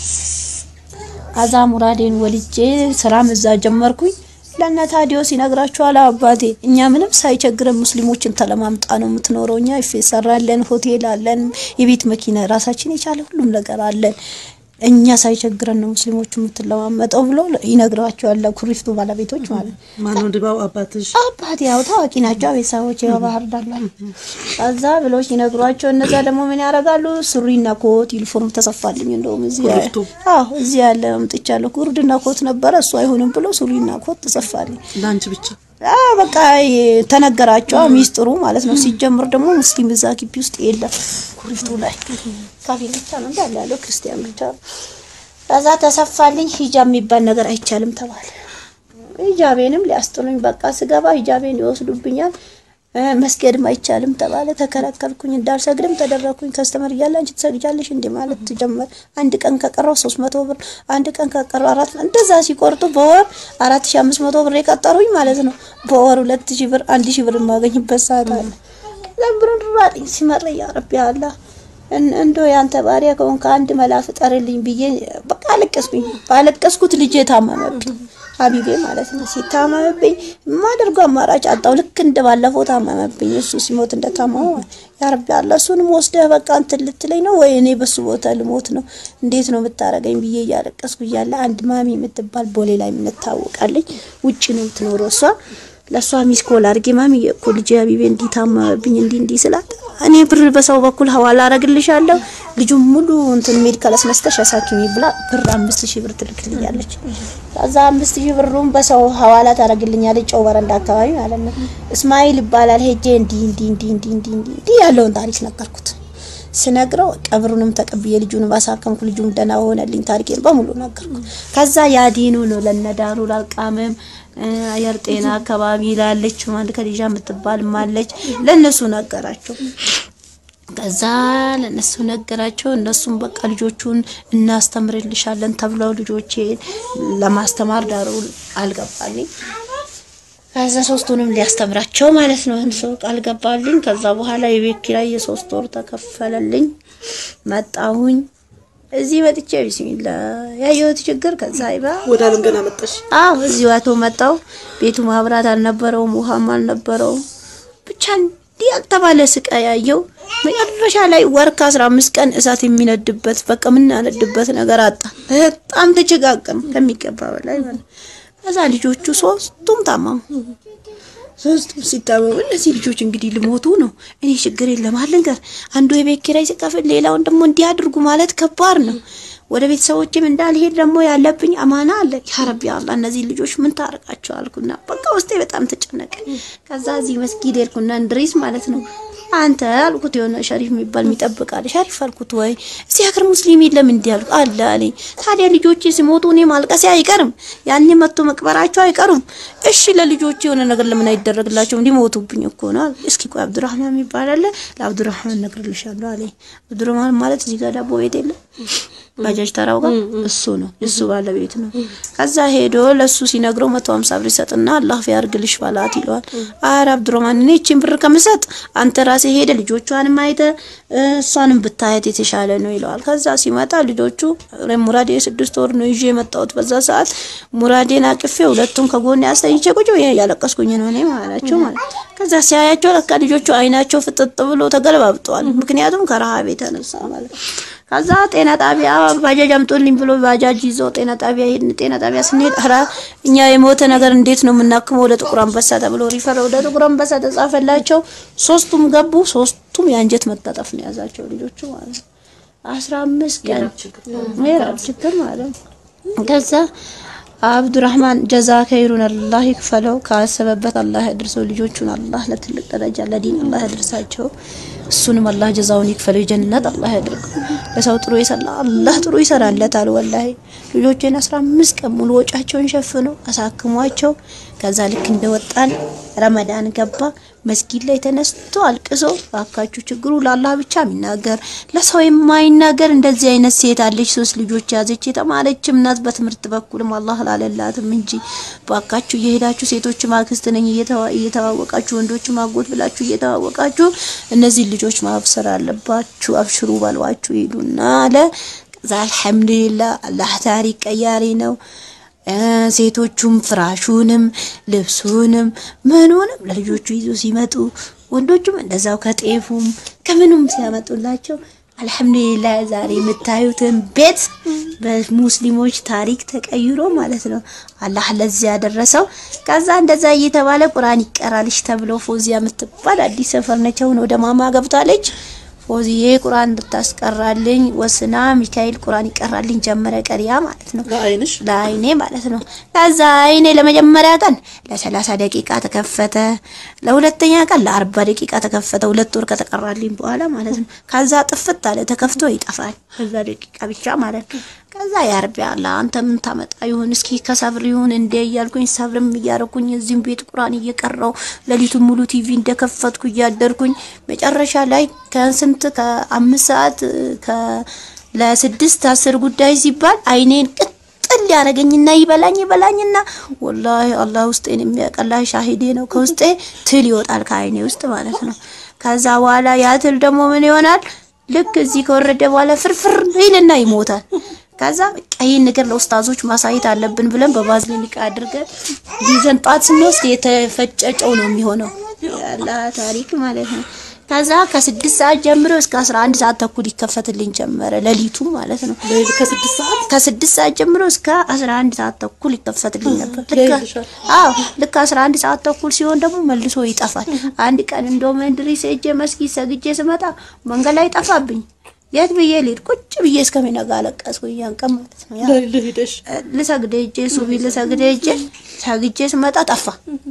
Speaker 2: አዛ ሙራዴን ወልጄ ስራም እዛ ጀመርኩኝ። ለእነ ታዲዮስ ይነግራችኋል አባቴ እኛ ምንም ሳይቸግረን ሙስሊሞችን ተለማምጣ ነው የምትኖረው። እኛ ይፌ ሰራለን፣ ሆቴል አለን፣ የቤት መኪና ራሳችን የቻለ ሁሉም ነገር አለን። እኛ ሳይቸግረን ነው ሙስሊሞቹ የምትለማመጠው ብሎ ይነግሯቸዋል። ኩሪፍቱ ባለቤቶች ማለት ነው።
Speaker 3: ማነው ድባው አባትሽ?
Speaker 2: አባት ያው ታዋቂ ናቸው ቤተሰቦች ያው ባህር ዳር ላይ ከዛ ብሎች ይነግሯቸው። እነዛ ደግሞ ምን ያደርጋሉ? ሱሪና ኮት ዩኒፎርም ተሰፋልኝ። እንደውም እዚህ
Speaker 3: ኩሪፍቱ?
Speaker 2: አዎ እዚህ ያለ አምጥቻለሁ። ጉርድና ኮት ነበረ እሱ አይሆንም ብሎ ሱሪና ኮት ተሰፋልኝ።
Speaker 3: ለአንቺ ብቻ
Speaker 2: አዎ በቃ ተነገራቸው ሚስጥሩ ማለት ነው። ሲጀምር ደግሞ ሙስሊም እዛ ግቢ ውስጥ የለም። ኩሪፍቱ ላይ ካፊር ብቻ ነው እንዳለ ያለው ክርስቲያን ብቻ ነው። ከዛ ተሰፋልኝ። ሂጃብ የሚባል ነገር አይቻልም ተባለ። ሂጃቤንም ሊያስጥሉኝ በቃ ስገባ ሂጃቤን ይወስዱብኛል። እ መስገድም አይቻልም ተባለ። ተከለከልኩኝ። እንዳልሰግድም ተደረኩኝ። ከስተመር እያለ አንቺ ትሰግጃለሽ እንዴ ማለት ትጀመር። አንድ ቀን ከቀረው 300 ብር፣ አንድ ቀን ከቀረው አራት እንደዛ ሲቆርጡ በወር 4500 ብር የቀጠሩኝ ማለት ነው። በወር 2000 ብር፣ 1000 ብር የማገኝበት ሰዓት አለ። ለብሩን ራጥኝ ሲመረ ያ ረቢ አላ እንዶ ያንተ ባሪያ ከሆንክ አንድ መላ ፍጠርልኝ ብዬ በቃ አለቀስኩኝ። ባለቀስኩት ልጄ ታመመብኝ። ሀቢቤ ማለት ነው። ሲታመምብኝ የማደርገው አማራጭ አጣው። ልክ እንደ ባለፈው ታመመብኝ። እሱ ሲሞት እንደታመመ ያ ረቢ አላ እሱንም ወስደህ በቃ እንትን ልትለኝ ነው ወይ እኔ በሱ ቦታ ልሞት ነው? እንዴት ነው የምታረገኝ ብዬ እያለቀስኩ እያለ አንድ ማሚ የምትባል ቦሌ ላይ የምንታወቃለች። ውጭ ነው የምትኖረው እሷ ለእሷ ሚስኮል አድርጌ ማሚ እኮ ልጄ ሀቢቤ እንዲህ ታመመብኝ እንዲህ እንዲህ ስላት እኔ ብር በሰው በኩል ሀዋላ አረግልሻለሁ ልጁን ሙሉ እንትን ሜዲካል አስነስተሽ አሳክሚ ብላ ብር አምስት ሺህ ብር ትልክልኛለች። ከዛ አምስት ሺህ ብሩን በሰው ሀዋላ ታረግልኛለች። ጨው በረንዳ አካባቢ ማለት ነው። እስማኤል ይባላል። ሄጄ እንዲህ እንዲህ እንዲህ እንዲህ እንዲህ እንዲህ እንዲህ ያለውን ታሪክ ነገርኩት። ስነግረው ቀብሩንም ተቀብዬ ልጁን ባሳከምኩ ልጁም ደህና ሆነልኝ። ታሪኬን በሙሉ ነገርኩ። ከዛ ያዲኑ ነው ለነዳሩ ላልቃምም አየር ጤና አካባቢ ላለች አንድ ከዲጃ የምትባል ማለች ለነሱ ነገራቸው። ከዛ ለነሱ ነገራቸው። እነሱም በቃ ልጆቹን እናስተምርልሻለን ተብለው ልጆቼ ለማስተማር ዳሩ አልገባልኝ። ከዛ ሶስቱንም ሊያስተምራቸው ማለት ነው ሰው ቃል ገባልኝ። ከዛ በኋላ የቤት ኪራይ የሶስት ወር ተከፈለልኝ። መጣሁኝ እዚህ መጥቼ ቢስሚላ ያየሁት ችግር ከዛ ይባ
Speaker 3: ወደ አለም ገና መጣሽ።
Speaker 2: አዎ እዚህ ዋቶ መጣው። ቤቱ ማብራት አልነበረውም፣ ውሃም አልነበረውም። ብቻ እንዲህ ያልተባለ ስቃይ ያየው። መጨረሻ ላይ ወር ከአስራ አምስት ቀን እሳት የሚነድበት በቃ የምናነድበት ነገር አጣ። በጣም ተጨጋቀም ከሚገባ በላይ ማለት ከዛ ልጆቹ ሶስቱም ታመሙ። ሶስቱም ሲታመሙ እነዚህ ልጆች እንግዲህ ልሞቱ ነው። እኔ ችግር የለም አልንገር አንዱ የቤት ኪራይ ሲከፍል ሌላውን ደግሞ እንዲህ አድርጉ ማለት ከባድ ነው። ወደ ቤተሰቦችም እንዳልሄድ ደግሞ ያለብኝ አማና አለ። ያ ረቢ አላህ እነዚህ ልጆች ምን ታረቃቸው አልኩና በቃ ውስጤ በጣም ተጨነቀ። ከዛ እዚህ መስጊድ ሄድኩና እንድሪስ ማለት ነው አንተ አልኩት የሆነ ሸሪፍ የሚባል የሚጠብቃል። ሸሪፍ አልኩት ወይ እዚህ ሀገር ሙስሊም የለም እንዲህ አልኩ አለ አለኝ። ታዲያ ልጆቼ ሲሞቱ እኔ ማልቀሴ አይቀርም፣ ያኔ መጥቶ መቅበራቸው አይቀሩም። እሺ ለልጆቼ የሆነ ነገር ለምን አይደረግላቸውም? ሊሞቱብኝ እኮ ነው አለ። እስኪ ቆይ አብዱራህማን የሚባል አለ፣ ለአብዱራህማን እነግርልሻለሁ አለኝ። አብዱራህማን ማለት እዚህ ጋር ዳቦ ቤት የለም ባጃጅ ተራው ጋር እሱ ነው እሱ ባለቤት ነው። ከዛ ሄዶ ለሱ ሲነግረው መቶ ሀምሳ ብር ይሰጥና አላህ ፊያርግልሽ ባላት ይለዋል። አረ አብዱራህማን እኔ እቺን ብር ከምሰጥ አንተ ራሴ ሄደ ልጆቿንም አይተ እሷንም ብታየት የተሻለ ነው ይለዋል። ከዛ ሲመጣ ልጆቹ ሙራዴ የስድስት ወር ነው ይዤ የመጣሁት። በዛ ሰዓት ሙራዴን አቅፌ ሁለቱም ከጎን ያስተኝቼ ቁጭ ብዬ ያለቀስኩኝ ነው እኔ ማለቸው ማለት ከዛ ሲያያቸው ለካ ልጆቹ አይናቸው ፍጥጥ ብሎ ተገለባብጠዋል። ምክንያቱም ከረሃብ የተነሳ ማለት ነው። ከዛ ጤና ጣቢያ ባጃጅ አምጦልኝ ብሎ ባጃጅ ይዘው ጤና ጣቢያ ሄድን። ጤና ጣቢያ ስንሄድ ኧረ እኛ የሞተ ነገር እንዴት ነው የምናክመው? ወደ ጥቁር አንበሳ ተብሎ ሪፈር ወደ ጥቁር አንበሳ ተጻፈላቸው። ሶስቱም ገቡ። ሶስቱም የአንጀት መታጠፍ ነው የያዛቸው ልጆቹ ማለት ነው። አስራ አምስት ቀን ምዕራብ ችግር ማለት ነው። ከዛ አብዱራህማን ጀዛ ከይሩን አላህ ይክፈለው። ካሰበበት አላህ ያድርሰው። ልጆቹን አላህ ለትልቅ ደረጃ ለዲን አላህ ያድርሳቸው። እሱንም አላህ ጀዛውን ይክፈለው። የጀነት አላህ ያድርገው። ለሰው ጥሩ ይሰራ አላህ ጥሩ ይሰራለታል። ወላሂ ልጆቼን አስራ አምስት ቀን ሙሉ ወጫቸውን ሸፍነው አሳክሟቸው ከዛ ልክ እንደወጣን ረመዳን ገባ። መስጊድ ላይ ተነስቶ አልቅሶ ባካችሁ ችግሩ ለአላህ ብቻ የሚናገር ለሰው የማይናገር እንደዚህ አይነት ሴት አለች። ሶስት ልጆች ያዘች የተማረችም ናት። በትምህርት በኩልም አላህ ላለላትም እንጂ ባካችሁ እየሄዳችሁ ሴቶች ማክስት ነኝ እየተዋወቃችሁ ወንዶች ማጎት ብላችሁ እየተዋወቃችሁ እነዚህ ልጆች ማብሰር አለባችሁ። አብሽሩ ባሏችሁ ሂዱና አለ። ከዛ አልሐምዱሊላህ አላህ ታሪክ ቀያሪ ነው። ሴቶቹም ፍራሹንም ልብሱንም ምኑንም ለልጆቹ ይዞ ሲመጡ ወንዶቹም እንደዛው ከጤፉም ከምኑም ሲያመጡላቸው አልሐምዱሊላህ ዛሬ የምታዩትን ቤት በሙስሊሞች ታሪክ ተቀይሮ ማለት ነው አላህ ለዚህ ያደረሰው። ከዛ እንደዛ እየተባለ ቁርአን ይቀራልሽ ተብሎ ፎዚያ የምትባል አዲስ ሰፈር ነች። አሁን ወደ ማማ ገብታለች። ፎዚዬ ቁርአን እንድታስቀራልኝ ወስና ሚካኤል ቁርአን ይቀራልኝ ጀመረ ቀሪያ ማለት ነው
Speaker 3: ለአይንሽ
Speaker 2: ለአይኔ ማለት ነው። ከዛ አይኔ ለመጀመሪያ ቀን ለሰላሳ ደቂቃ ተከፈተ። ለሁለተኛ ቀን ለአርባ ደቂቃ ተከፈተ። ሁለት ወር ከተቀራልኝ በኋላ ማለት ነው። ከዛ ጥፍት አለ ተከፍቶ ይጠፋል። ከዛ ደቂቃ ብቻ ማለት ነው። ከዛ ያርቢ አላ አንተ ምን ታመጣ ይሁን እስኪ ከሰብር ይሁን እንደ እያልኩኝ ሰብርም እያረኩኝ እዚህም ቤት ቁርአን እየቀራው ሌሊቱን ሙሉ ቲቪ እንደከፈትኩ እያደርኩኝ መጨረሻ ላይ ከስንት ከአምስት ሰዓት ከ ለስድስት አስር ጉዳይ ሲባል አይኔን ቅጥል ያደረገኝና ይበላኝ ይበላኝና ወላሂ አላህ ውስጤን የሚያቀላ ሻሂዴ ነው። ከውስጤ ትል ይወጣል ከአይኔ ውስጥ ማለት ነው። ከዛ በኋላ ያ ትል ደግሞ ምን ይሆናል? ልክ እዚህ ከወረደ በኋላ ፍርፍር ይልና ይሞታል። ከዛ በቃ ይህን ነገር ለኡስታዞች ማሳየት አለብን ብለን በባዝሊን ዕቃ አድርገን ይዘን ጧት ስንወስድ የተፈጨጨው ነው የሚሆነው። ያላ ታሪክ ማለት ነው። ከዛ ከስድስት ሰዓት ጀምሮ እስከ አስራ አንድ ሰዓት ተኩል ይከፈትልኝ ጀመረ ሌሊቱ ማለት ነው።
Speaker 3: ሌሊት ከስድስት ሰዓት
Speaker 2: ከስድስት ሰዓት ጀምሮ እስከ አስራ አንድ ሰዓት ተኩል ይከፈትልኝ ነበር። ልክ
Speaker 3: ያይልሻል።
Speaker 2: አዎ ልክ አስራ አንድ ሰዓት ተኩል ሲሆን ደግሞ መልሶ ይጠፋል። አንድ ቀን እንደውም እንድሪስ ሄጄ መስጊድ ሰግጄ ስመጣ መንገድ ላይ ጠፋብኝ። የት ብዬ ልሂድ? ቁጭ ብዬ እስከሚነጋ አለቀስኩኝ። ያን ቀን ማለት ነው ያ
Speaker 3: ሌሊት ሄደሽ
Speaker 2: ልሰግድ ሄጄ ሱቢ ልሰግድ ሄጄ ሰግጄ ስመጣ ጠፋ።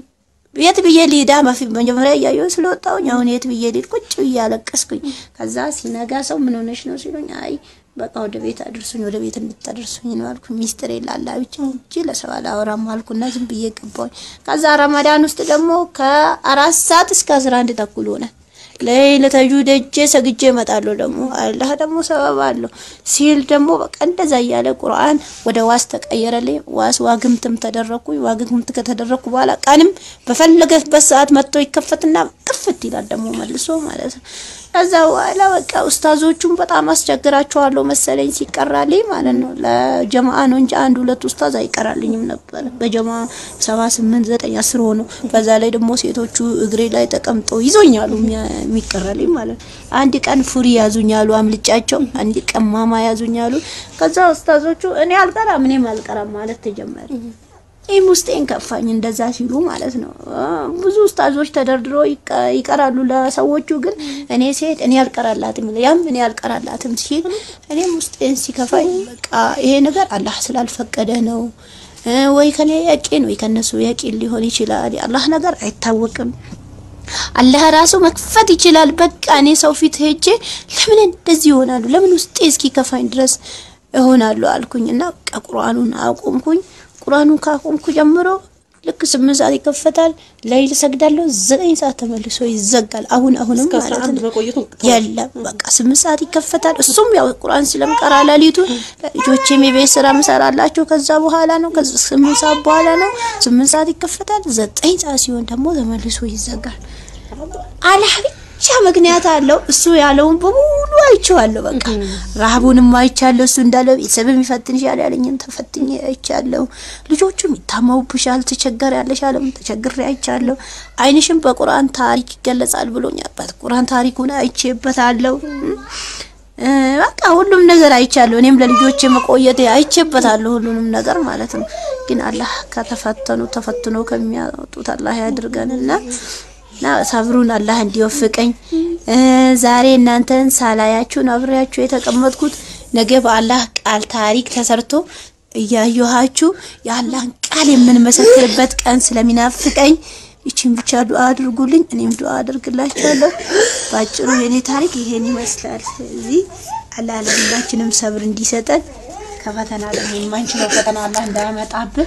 Speaker 2: የት ብዬ ልሂዳ? በፊት መጀመሪያ እያየሁ ስለወጣሁኝ አሁን የት ብዬ ልሂድ? ቁጭ ብዬ አለቀስኩኝ። ከዛ ሲነጋ ሰው ምን ሆነሽ ነው ሲሉኝ፣ አይ በቃ ወደ ቤት አድርሱኝ፣ ወደ ቤት እንድታደርሱኝ ነው አልኩኝ። ሚስጥር የላላ ብቻ እንጂ ለሰው አላወራም አልኩና ዝም ብዬ ገባሁኝ። ከዛ ረመዳን ውስጥ ደግሞ ከአራት ሰዓት እስከ አስራ አንድ ተኩል ሆነ። ለይለተጁ ደጄ ሰግጄ እመጣለሁ። ደግሞ አላህ ደግሞ ሰበብ አለው ሲል ደግሞ በቃ እንደዛ እያለ ቁርአን ወደ ዋስ ተቀየረልኝ። ዋስ ዋግምትም ተደረኩኝ። ዋግምት ከተደረኩ በኋላ ቀንም በፈለገበት ሰዓት መጥቶ ይከፈትና ጥፍት ይላል ደግሞ መልሶ ማለት ነው። ከዛ በኋላ በቃ ኡስታዞቹም በጣም አስቸግራቸዋለሁ መሰለኝ ሲቀራልኝ ማለት ነው። ለጀማአ ነው እንጂ አንድ ሁለት ኡስታዝ አይቀራልኝም ነበር። በጀማ ሰባ ስምንት ዘጠኝ አስር ሆኖ በዛ ላይ ደግሞ ሴቶቹ እግሬ ላይ ተቀምጠው ይዞኛሉ የሚቀራልኝ ማለት ነው። አንድ ቀን ፉሪ ያዙኛሉ አምልጫቸው፣ አንድ ቀን ማማ ያዙኛሉ። ከዛ ኡስታዞቹ እኔ አልቀራም እኔም አልቀራም ማለት ተጀመረ። ይህም ውስጤን ከፋኝ እንደዛ ሲሉ ማለት ነው። ብዙ ኡስታዞች ተደርድሮ ይቀ- ይቀራሉ ለሰዎቹ ግን እኔ ሲሄድ እኔ አልቀራላትም ያም እኔ አልቀራላትም ሲል እኔም ውስጤን ሲከፋኝ በቃ ይሄ ነገር አላህ ስላልፈቀደ ነው እ ወይ ከኔ ያቂን ወይ ከነሱ ያቂን ሊሆን ይችላል። የአላህ ነገር አይታወቅም። አላህ ራሱ መክፈት ይችላል። በቃ እኔ ሰው ፊት ሄጄ ለምን እንደዚህ ይሆናሉ? ለምን ውስጤ እስኪ ከፋኝ ድረስ እሆናለሁ አልኩኝ እና በቃ ቁርአኑን አቆምኩኝ። ቁርአኑን ካቆምኩ ጀምሮ ልክ ስምንት ሰዓት ይከፈታል። ለይል ሰግዳለሁ። ዘጠኝ ሰዓት ተመልሶ ይዘጋል። አሁን አሁንም
Speaker 3: እስከ አስራ
Speaker 2: ማለት
Speaker 3: አንድ
Speaker 2: ነው
Speaker 3: መቆየቱ
Speaker 2: የለም በቃ ስምንት ሰዓት ይከፈታል። እሱም ያው ቁርአን ስለምቀራ ሌሊቱን ልጆቼም የቤት ስራ ምሰራላቸው ከዛ በኋላ ነው። ከዛ ስምንት ሰዓት በኋላ ነው። ስምንት ሰዓት ይከፈታል። ዘጠኝ ሰዓት ሲሆን ደግሞ ተመልሶ ይዘጋል። አላህ ብቻ ምክንያት አለው። እሱ ያለውን በሙሉ አይቼዋለሁ። በቃ ረሃቡንም አይቻለሁ። እሱ እንዳለው ቤተሰብም ይፈትንሻል ያለኝን ተፈትኜ አይቻለሁ። ልጆቹም ይታመሙብሻል፣ ትቸገር ያለሽ አለም ተቸግሬ አይቻለሁ። ዓይንሽም በቁርአን ታሪክ ይገለጻል ብሎኛል። በቁርአን ታሪኩን አይቼበታለሁ። እ በቃ ሁሉም ነገር አይቻለሁ። እኔም ለልጆቼ መቆየት አይቼበታለሁ ሁሉንም ነገር ማለት ነው። ግን አላህ ከተፈተኑ ተፈትኖ ከሚያወጡት አላህ ያድርገንና እና ሰብሩን አላህ እንዲወፍቀኝ እ ዛሬ እናንተን ሳላያችሁ ነው አብሬያችሁ የተቀመጥኩት። ነገ በአላህ ቃል ታሪክ ተሰርቶ እያየኋችሁ የአላህን ቃል የምንመሰክርበት ቀን ስለሚናፍቀኝ ይችን ብቻ ዱአ አድርጉልኝ፣ እኔም ዱአ አድርግላችኋለሁ። ባጭሩ የኔ ታሪክ ይሄን ይመስላል። ስለዚህ አላህ ለሁላችንም ሰብር እንዲሰጠን ከፈተና ደግሞ የማንችለው ፈተና አላህ እንዳያመጣብን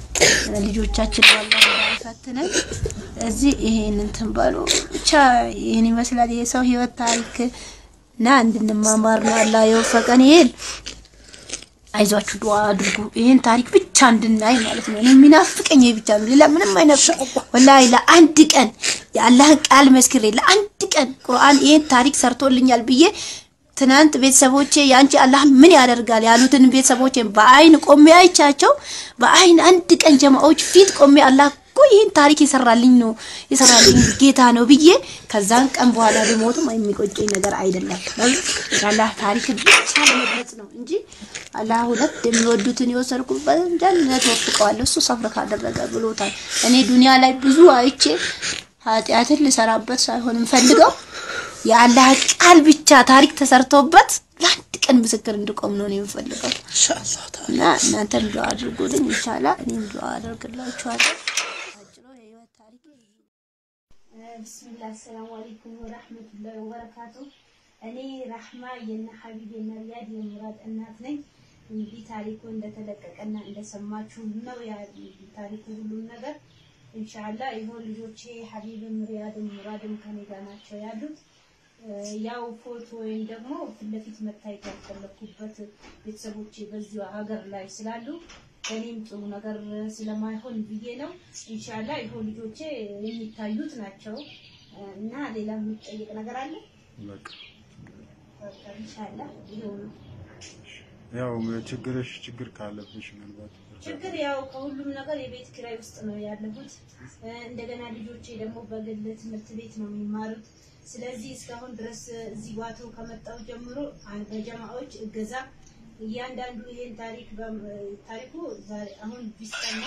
Speaker 2: ልጆቻችን አላህ እንዳይፈትነን እዚህ ይሄን እንትን በሉ ብቻ ይሄን ይመስላል የሰው ህይወት ታሪክ እና እንድንማማር ነው አላህ የወፈቀን። ይሄን አይዟችሁ ዱአ አድርጉ። ይሄን ታሪክ ብቻ እንድናይ ማለት ነው። እኔ የሚናፍቀኝ ይሄ ብቻ ነው። ሌላ ምንም አይነፍ ወላሂ ለአንድ ቀን የአላህን ቃል መስክሬ ለአንድ ቀን ቁርአን ይሄን ታሪክ ሰርቶልኛል ብዬ ትናንት ቤተሰቦቼ ያንቺ አላህ ምን ያደርጋል ያሉትን ቤተሰቦቼ በአይን ቆሜ አይቻቸው በአይን አንድ ቀን ጀማዎች ፊት ቆሜ አላህ እኮ ይህን ታሪክ የሰራልኝ ነው የሰራልኝ ጌታ ነው ብዬ ከዛን ቀን በኋላ ቢሞትም የሚቆጨኝ ነገር አይደለም። የአላህ ታሪክ ብቻ ለመግለጽ ነው እንጂ አላህ ሁለት የሚወዱትን የወሰድኩበት ጀነት ወፍቀዋለሁ እሱ ሰብር ካደረገ ብሎታል። እኔ ዱንያ ላይ ብዙ አይቼ ኃጢአትን ልሰራበት ሳይሆን የምፈልገው የአላህ ቃል ብቻ ታሪክ ተሰርቶበት ለአንድ ቀን ምስክር እንድቆም ነው እኔ የምፈልገው።
Speaker 1: ኢንሻአላህ ተዓላ
Speaker 2: እና እናንተም ዱዓ አድርጉልኝ ኢንሻአላህ እኔም ዱዓ አደርግላችኋለሁ። አጭሩ የህይወት ታሪክ
Speaker 4: ብስሚላህ አሰላሙ አለይኩም ወራህመቱላሂ ወበረካቱ። እኔ ራህማ የነ ሀቢብ የነ ሪያድ የሙራድ እናት ነኝ። እንግዲህ ታሪኩ እንደተለቀቀና እንደሰማችሁ ነው ያ ታሪኩ ሁሉም ነገር ኢንሻአላህ ይኸው ልጆቼ ሀቢብም ሪያድም ሙራድም ከኔ ጋር ናቸው ያሉት። ያው ፎቶ ወይም ደግሞ ፊት ለፊት መታየት ያልፈለኩበት ቤተሰቦቼ በዚሁ ሀገር ላይ ስላሉ እኔም ጥሩ ነገር ስለማይሆን ብዬ ነው። ኢንሻአላህ ይኸው ልጆቼ የሚታዩት ናቸው እና ሌላ የሚጠየቅ ነገር አለ?
Speaker 5: በቃ
Speaker 4: በቃ ኢንሻአላህ ይኸው ነው።
Speaker 5: ያው ችግርሽ ችግር ካለብሽ ምናልባት
Speaker 4: ችግር ያው ከሁሉም ነገር የቤት ኪራይ ውስጥ ነው ያለሁት። እ፣ እንደገና ልጆቼ ደግሞ በግል ትምህርት ቤት ነው የሚማሩት። ስለዚህ እስካሁን ድረስ እዚህ ዋቶ ከመጣው ጀምሮ አ- በጀማዎች እገዛ እያንዳንዱ ይሄን ታሪክ በም- ታሪኩ ዛሬ አሁን ቢሰማ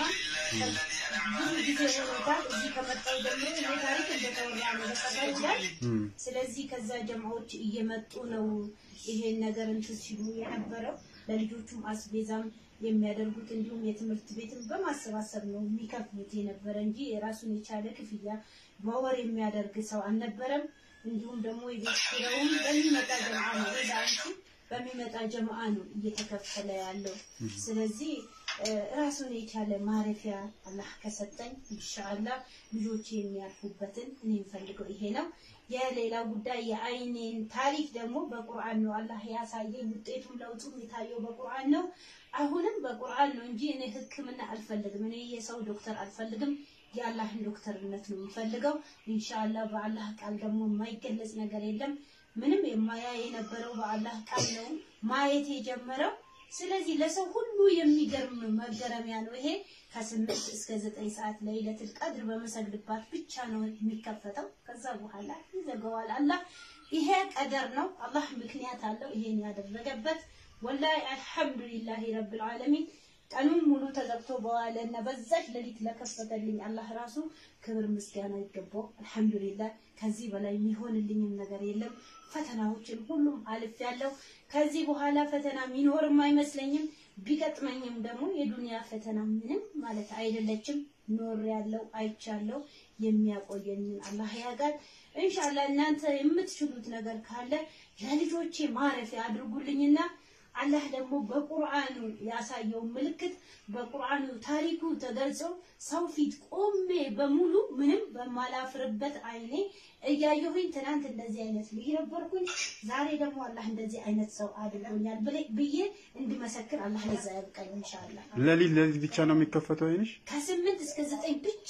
Speaker 4: ብዙ ጊዜ ሆኖታል። እዚህ ከመጣው ጀምሮ ይሄ ታሪክ እንደተወራ ነው በሰፈር ላይ
Speaker 5: እም፣
Speaker 4: ስለዚህ ከዛ ጀማዎች እየመጡ ነው ይሄን ነገር እንትን ሲሉ የነበረው ለልጆቹም አስቤዛም የሚያደርጉት እንዲሁም የትምህርት ቤትም በማሰባሰብ ነው የሚከፍሉት የነበረ እንጂ የራሱን የቻለ ክፍያ በወር የሚያደርግ ሰው አልነበረም። እንዲሁም ደግሞ የቤት ኪራዩም በሚመጣ ጀምዓ ነው ለአንቺ በሚመጣ ጀምዓ ነው እየተከፈለ ያለው። ስለዚህ እ፣ ራሱን የቻለ ማረፊያ አላህ ከሰጠኝ ኢንሻአላህ ልጆቼ የሚያርፉበትን እኔ የምፈልገው ይሄ ነው። የሌላ ጉዳይ የአይኔን ታሪክ ደግሞ በቁርአን ነው አላህ ያሳየኝ። ውጤቱም ለውጡም የታየው በቁርአን ነው። አሁንም በቁርአን ነው እንጂ እኔ ሕክምና አልፈልግም። እኔ የሰው ዶክተር አልፈልግም። የአላህን ዶክተርነት ነው የምፈልገው። ኢንሻአላህ በአላህ ቃል ደግሞ የማይገለጽ ነገር የለም። ምንም የማያ የነበረው በአላህ ቃል ነው ማየት የጀመረው። ስለዚህ ለሰው ሁሉ የሚገርም መገረሚያ ነው ይሄ። ከስምንት እስከ ዘጠኝ ሰዓት ለይለቱል ቀድር በመሰግድባት ብቻ ነው የሚከፈተው። ከዛ በኋላ ይዘጋዋል አላህ። ይሄ ቀደር ነው። አላህ ምክንያት አለው ይሄን ያደረገበት። ወላሂ አልሐምዱሊላሂ ረብል ዓለሚን ቀኑን ሙሉ ተዘግቶ በዋለ እና በዛች ሌሊት ለከፈተልኝ አላህ ራሱ ክብር ምስጋና ይገባው። አልሐምዱሊላህ ከዚህ በላይ የሚሆንልኝም ነገር የለም። ፈተናዎችን ሁሉም አልፍ ያለው ከዚህ በኋላ ፈተና የሚኖርም አይመስለኝም። ቢገጥመኝም ደግሞ የዱንያ ፈተና ምንም ማለት አይደለችም። ኖር ያለው አይቻለው የሚያቆየኝን አላህ ያጋል። ኢንሻአላህ እናንተ የምትችሉት ነገር ካለ ለልጆቼ ማረፊያ አድርጉልኝና አላህ ደግሞ በቁርአኑ ያሳየው ምልክት በቁርአኑ ታሪኩ ተገልጾ ሰው ፊት ቆሜ በሙሉ ምንም በማላፍርበት አይኔ እያየሁኝ ትናንት እንደዚህ አይነት ልጅ ነበርኩኝ፣ ዛሬ ደግሞ አላህ እንደዚህ አይነት ሰው አድርጎኛል ብለ- ብዬ እንድመሰክር አላህ ለዛ ያብቃኝ ኢንሻአላህ።
Speaker 5: ለሊት ለሊት ብቻ ነው የሚከፈተው አይንሽ?
Speaker 4: ከስምንት እስከ ዘጠኝ ብቻ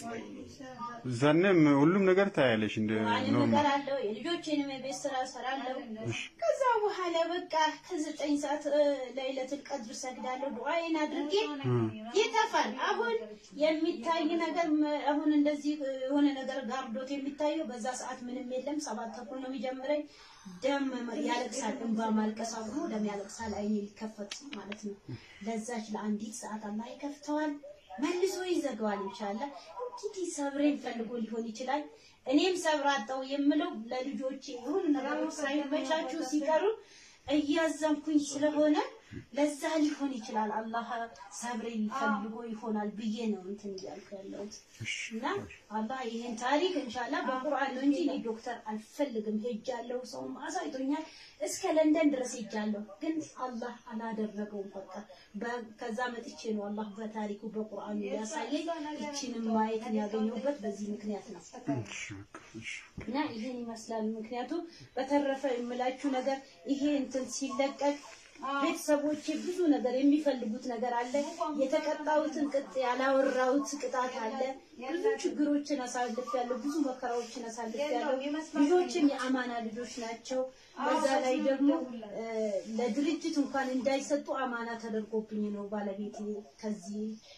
Speaker 5: ዛኔም ሁሉም ነገር ታያለሽ እንደ
Speaker 4: ማንም
Speaker 5: ኖርማል።
Speaker 4: ነገር አለው። የልጆቼንም የቤት ስራ እሰራለሁ። ከዛ በኋላ በቃ ከዘጠኝ ሰዓት እ፣ ለይለቱል ቀድር ሰግዳለሁ። ዱዓዬን አድርጌ ይጠፋል። አሁን የሚታይ ነገር መ- አሁን እንደዚህ እ፣ የሆነ ነገር ጋርዶት የሚታየው በዛ ሰዓት ምንም የለም። ሰባት ተኩል ነው የሚጀምረኝ። ደም መ- ያለቅሳል። እንባ ማልቀስ አቁሞ ደም ያለቅሳል። አይኔ ሊከፈት ማለት ነው። ለዛች ለአንዲት ሰዓት አላህ ይከፍተዋል፣ መልሶ ይዘጋዋል። ኢንሻአላህ እንግዲህ ሰብሬን ፈልጎ ሊሆን ይችላል። እኔም ሰብር አጣው የምለው ለልጆቼ የሆኑ ነገሮች ሳይመቻቹ ሲቀሩ እያዘንኩኝ ስለሆነ ለዛ ሊሆን ይችላል። አላህ ሰብሬን ፈልጎ ይሆናል ብዬ ነው እንትን እያልኩ ያለሁት እና አላህ ይሄን ታሪክ ኢንሻአላህ በቁርአን ነው እንጂ እኔ ዶክተር አልፈልግም። ሄጃለሁ፣ ሰውም አሳይቶኛል። እስከ ለንደን ድረስ ሄጃለሁ፣ ግን አላህ አላደረገውም። በቃ በ- ከዛ መጥቼ ነው አላህ በታሪኩ በቁርአኑ ያሳየኝ። ይችንም ማየትን ያገኘሁበት በዚህ ምክንያት ነው።
Speaker 5: እሺ፣ በቃ እሺ።
Speaker 4: እና ይሄን ይመስላል። ምክንያቱም በተረፈ የምላችሁ ነገር ይሄ እንትን ሲለቀቅ ቤተሰቦቼ ብዙ ነገር የሚፈልጉት ነገር አለ። የተቀጣሁትን ቅጥ ያላወራሁት ቅጣት አለ። ብዙ ችግሮችን አሳልፌያለሁ። ብዙ መከራዎችን አሳልፌያለሁ። ልጆችም የአማና ልጆች ናቸው። በዛ ላይ ደግሞ እ፣ ለድርጅት እንኳን እንዳይሰጡ አማና ተደርጎብኝ ነው ባለቤቴ ከዚህ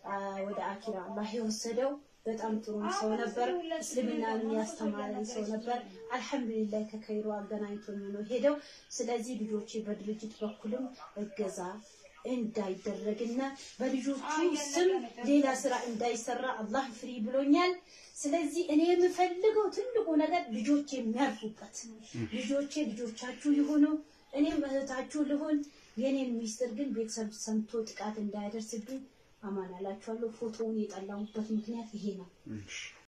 Speaker 4: አ፣ ወደ አኪራ አላህ የወሰደው በጣም ጥሩ ሰው ነበር። እስልምናን ያስተማረን ሰው ነበር። አልሐምዱሊላህ ከከይሮ አገናኝቶኝ ነው ሄደው። ስለዚህ ልጆቼ በድርጅት በኩልም እገዛ እንዳይደረግና በልጆቹ ስም ሌላ ስራ እንዳይሰራ አላህ ፍሪ ብሎኛል። ስለዚህ እኔ የምፈልገው ትልቁ ነገር ልጆቼ የሚያርፉበት ልጆቼ ልጆቻችሁ ይሁኑ፣ እኔም እህታችሁ ልሆን። የኔን ሚስጥር ግን ቤተሰብ ሰምቶ ጥቃት እንዳያደርስብኝ አማን አላችኋለሁ። ፎቶውን የጠላሁበት ምክንያት ይሄ ነው።
Speaker 5: እሺ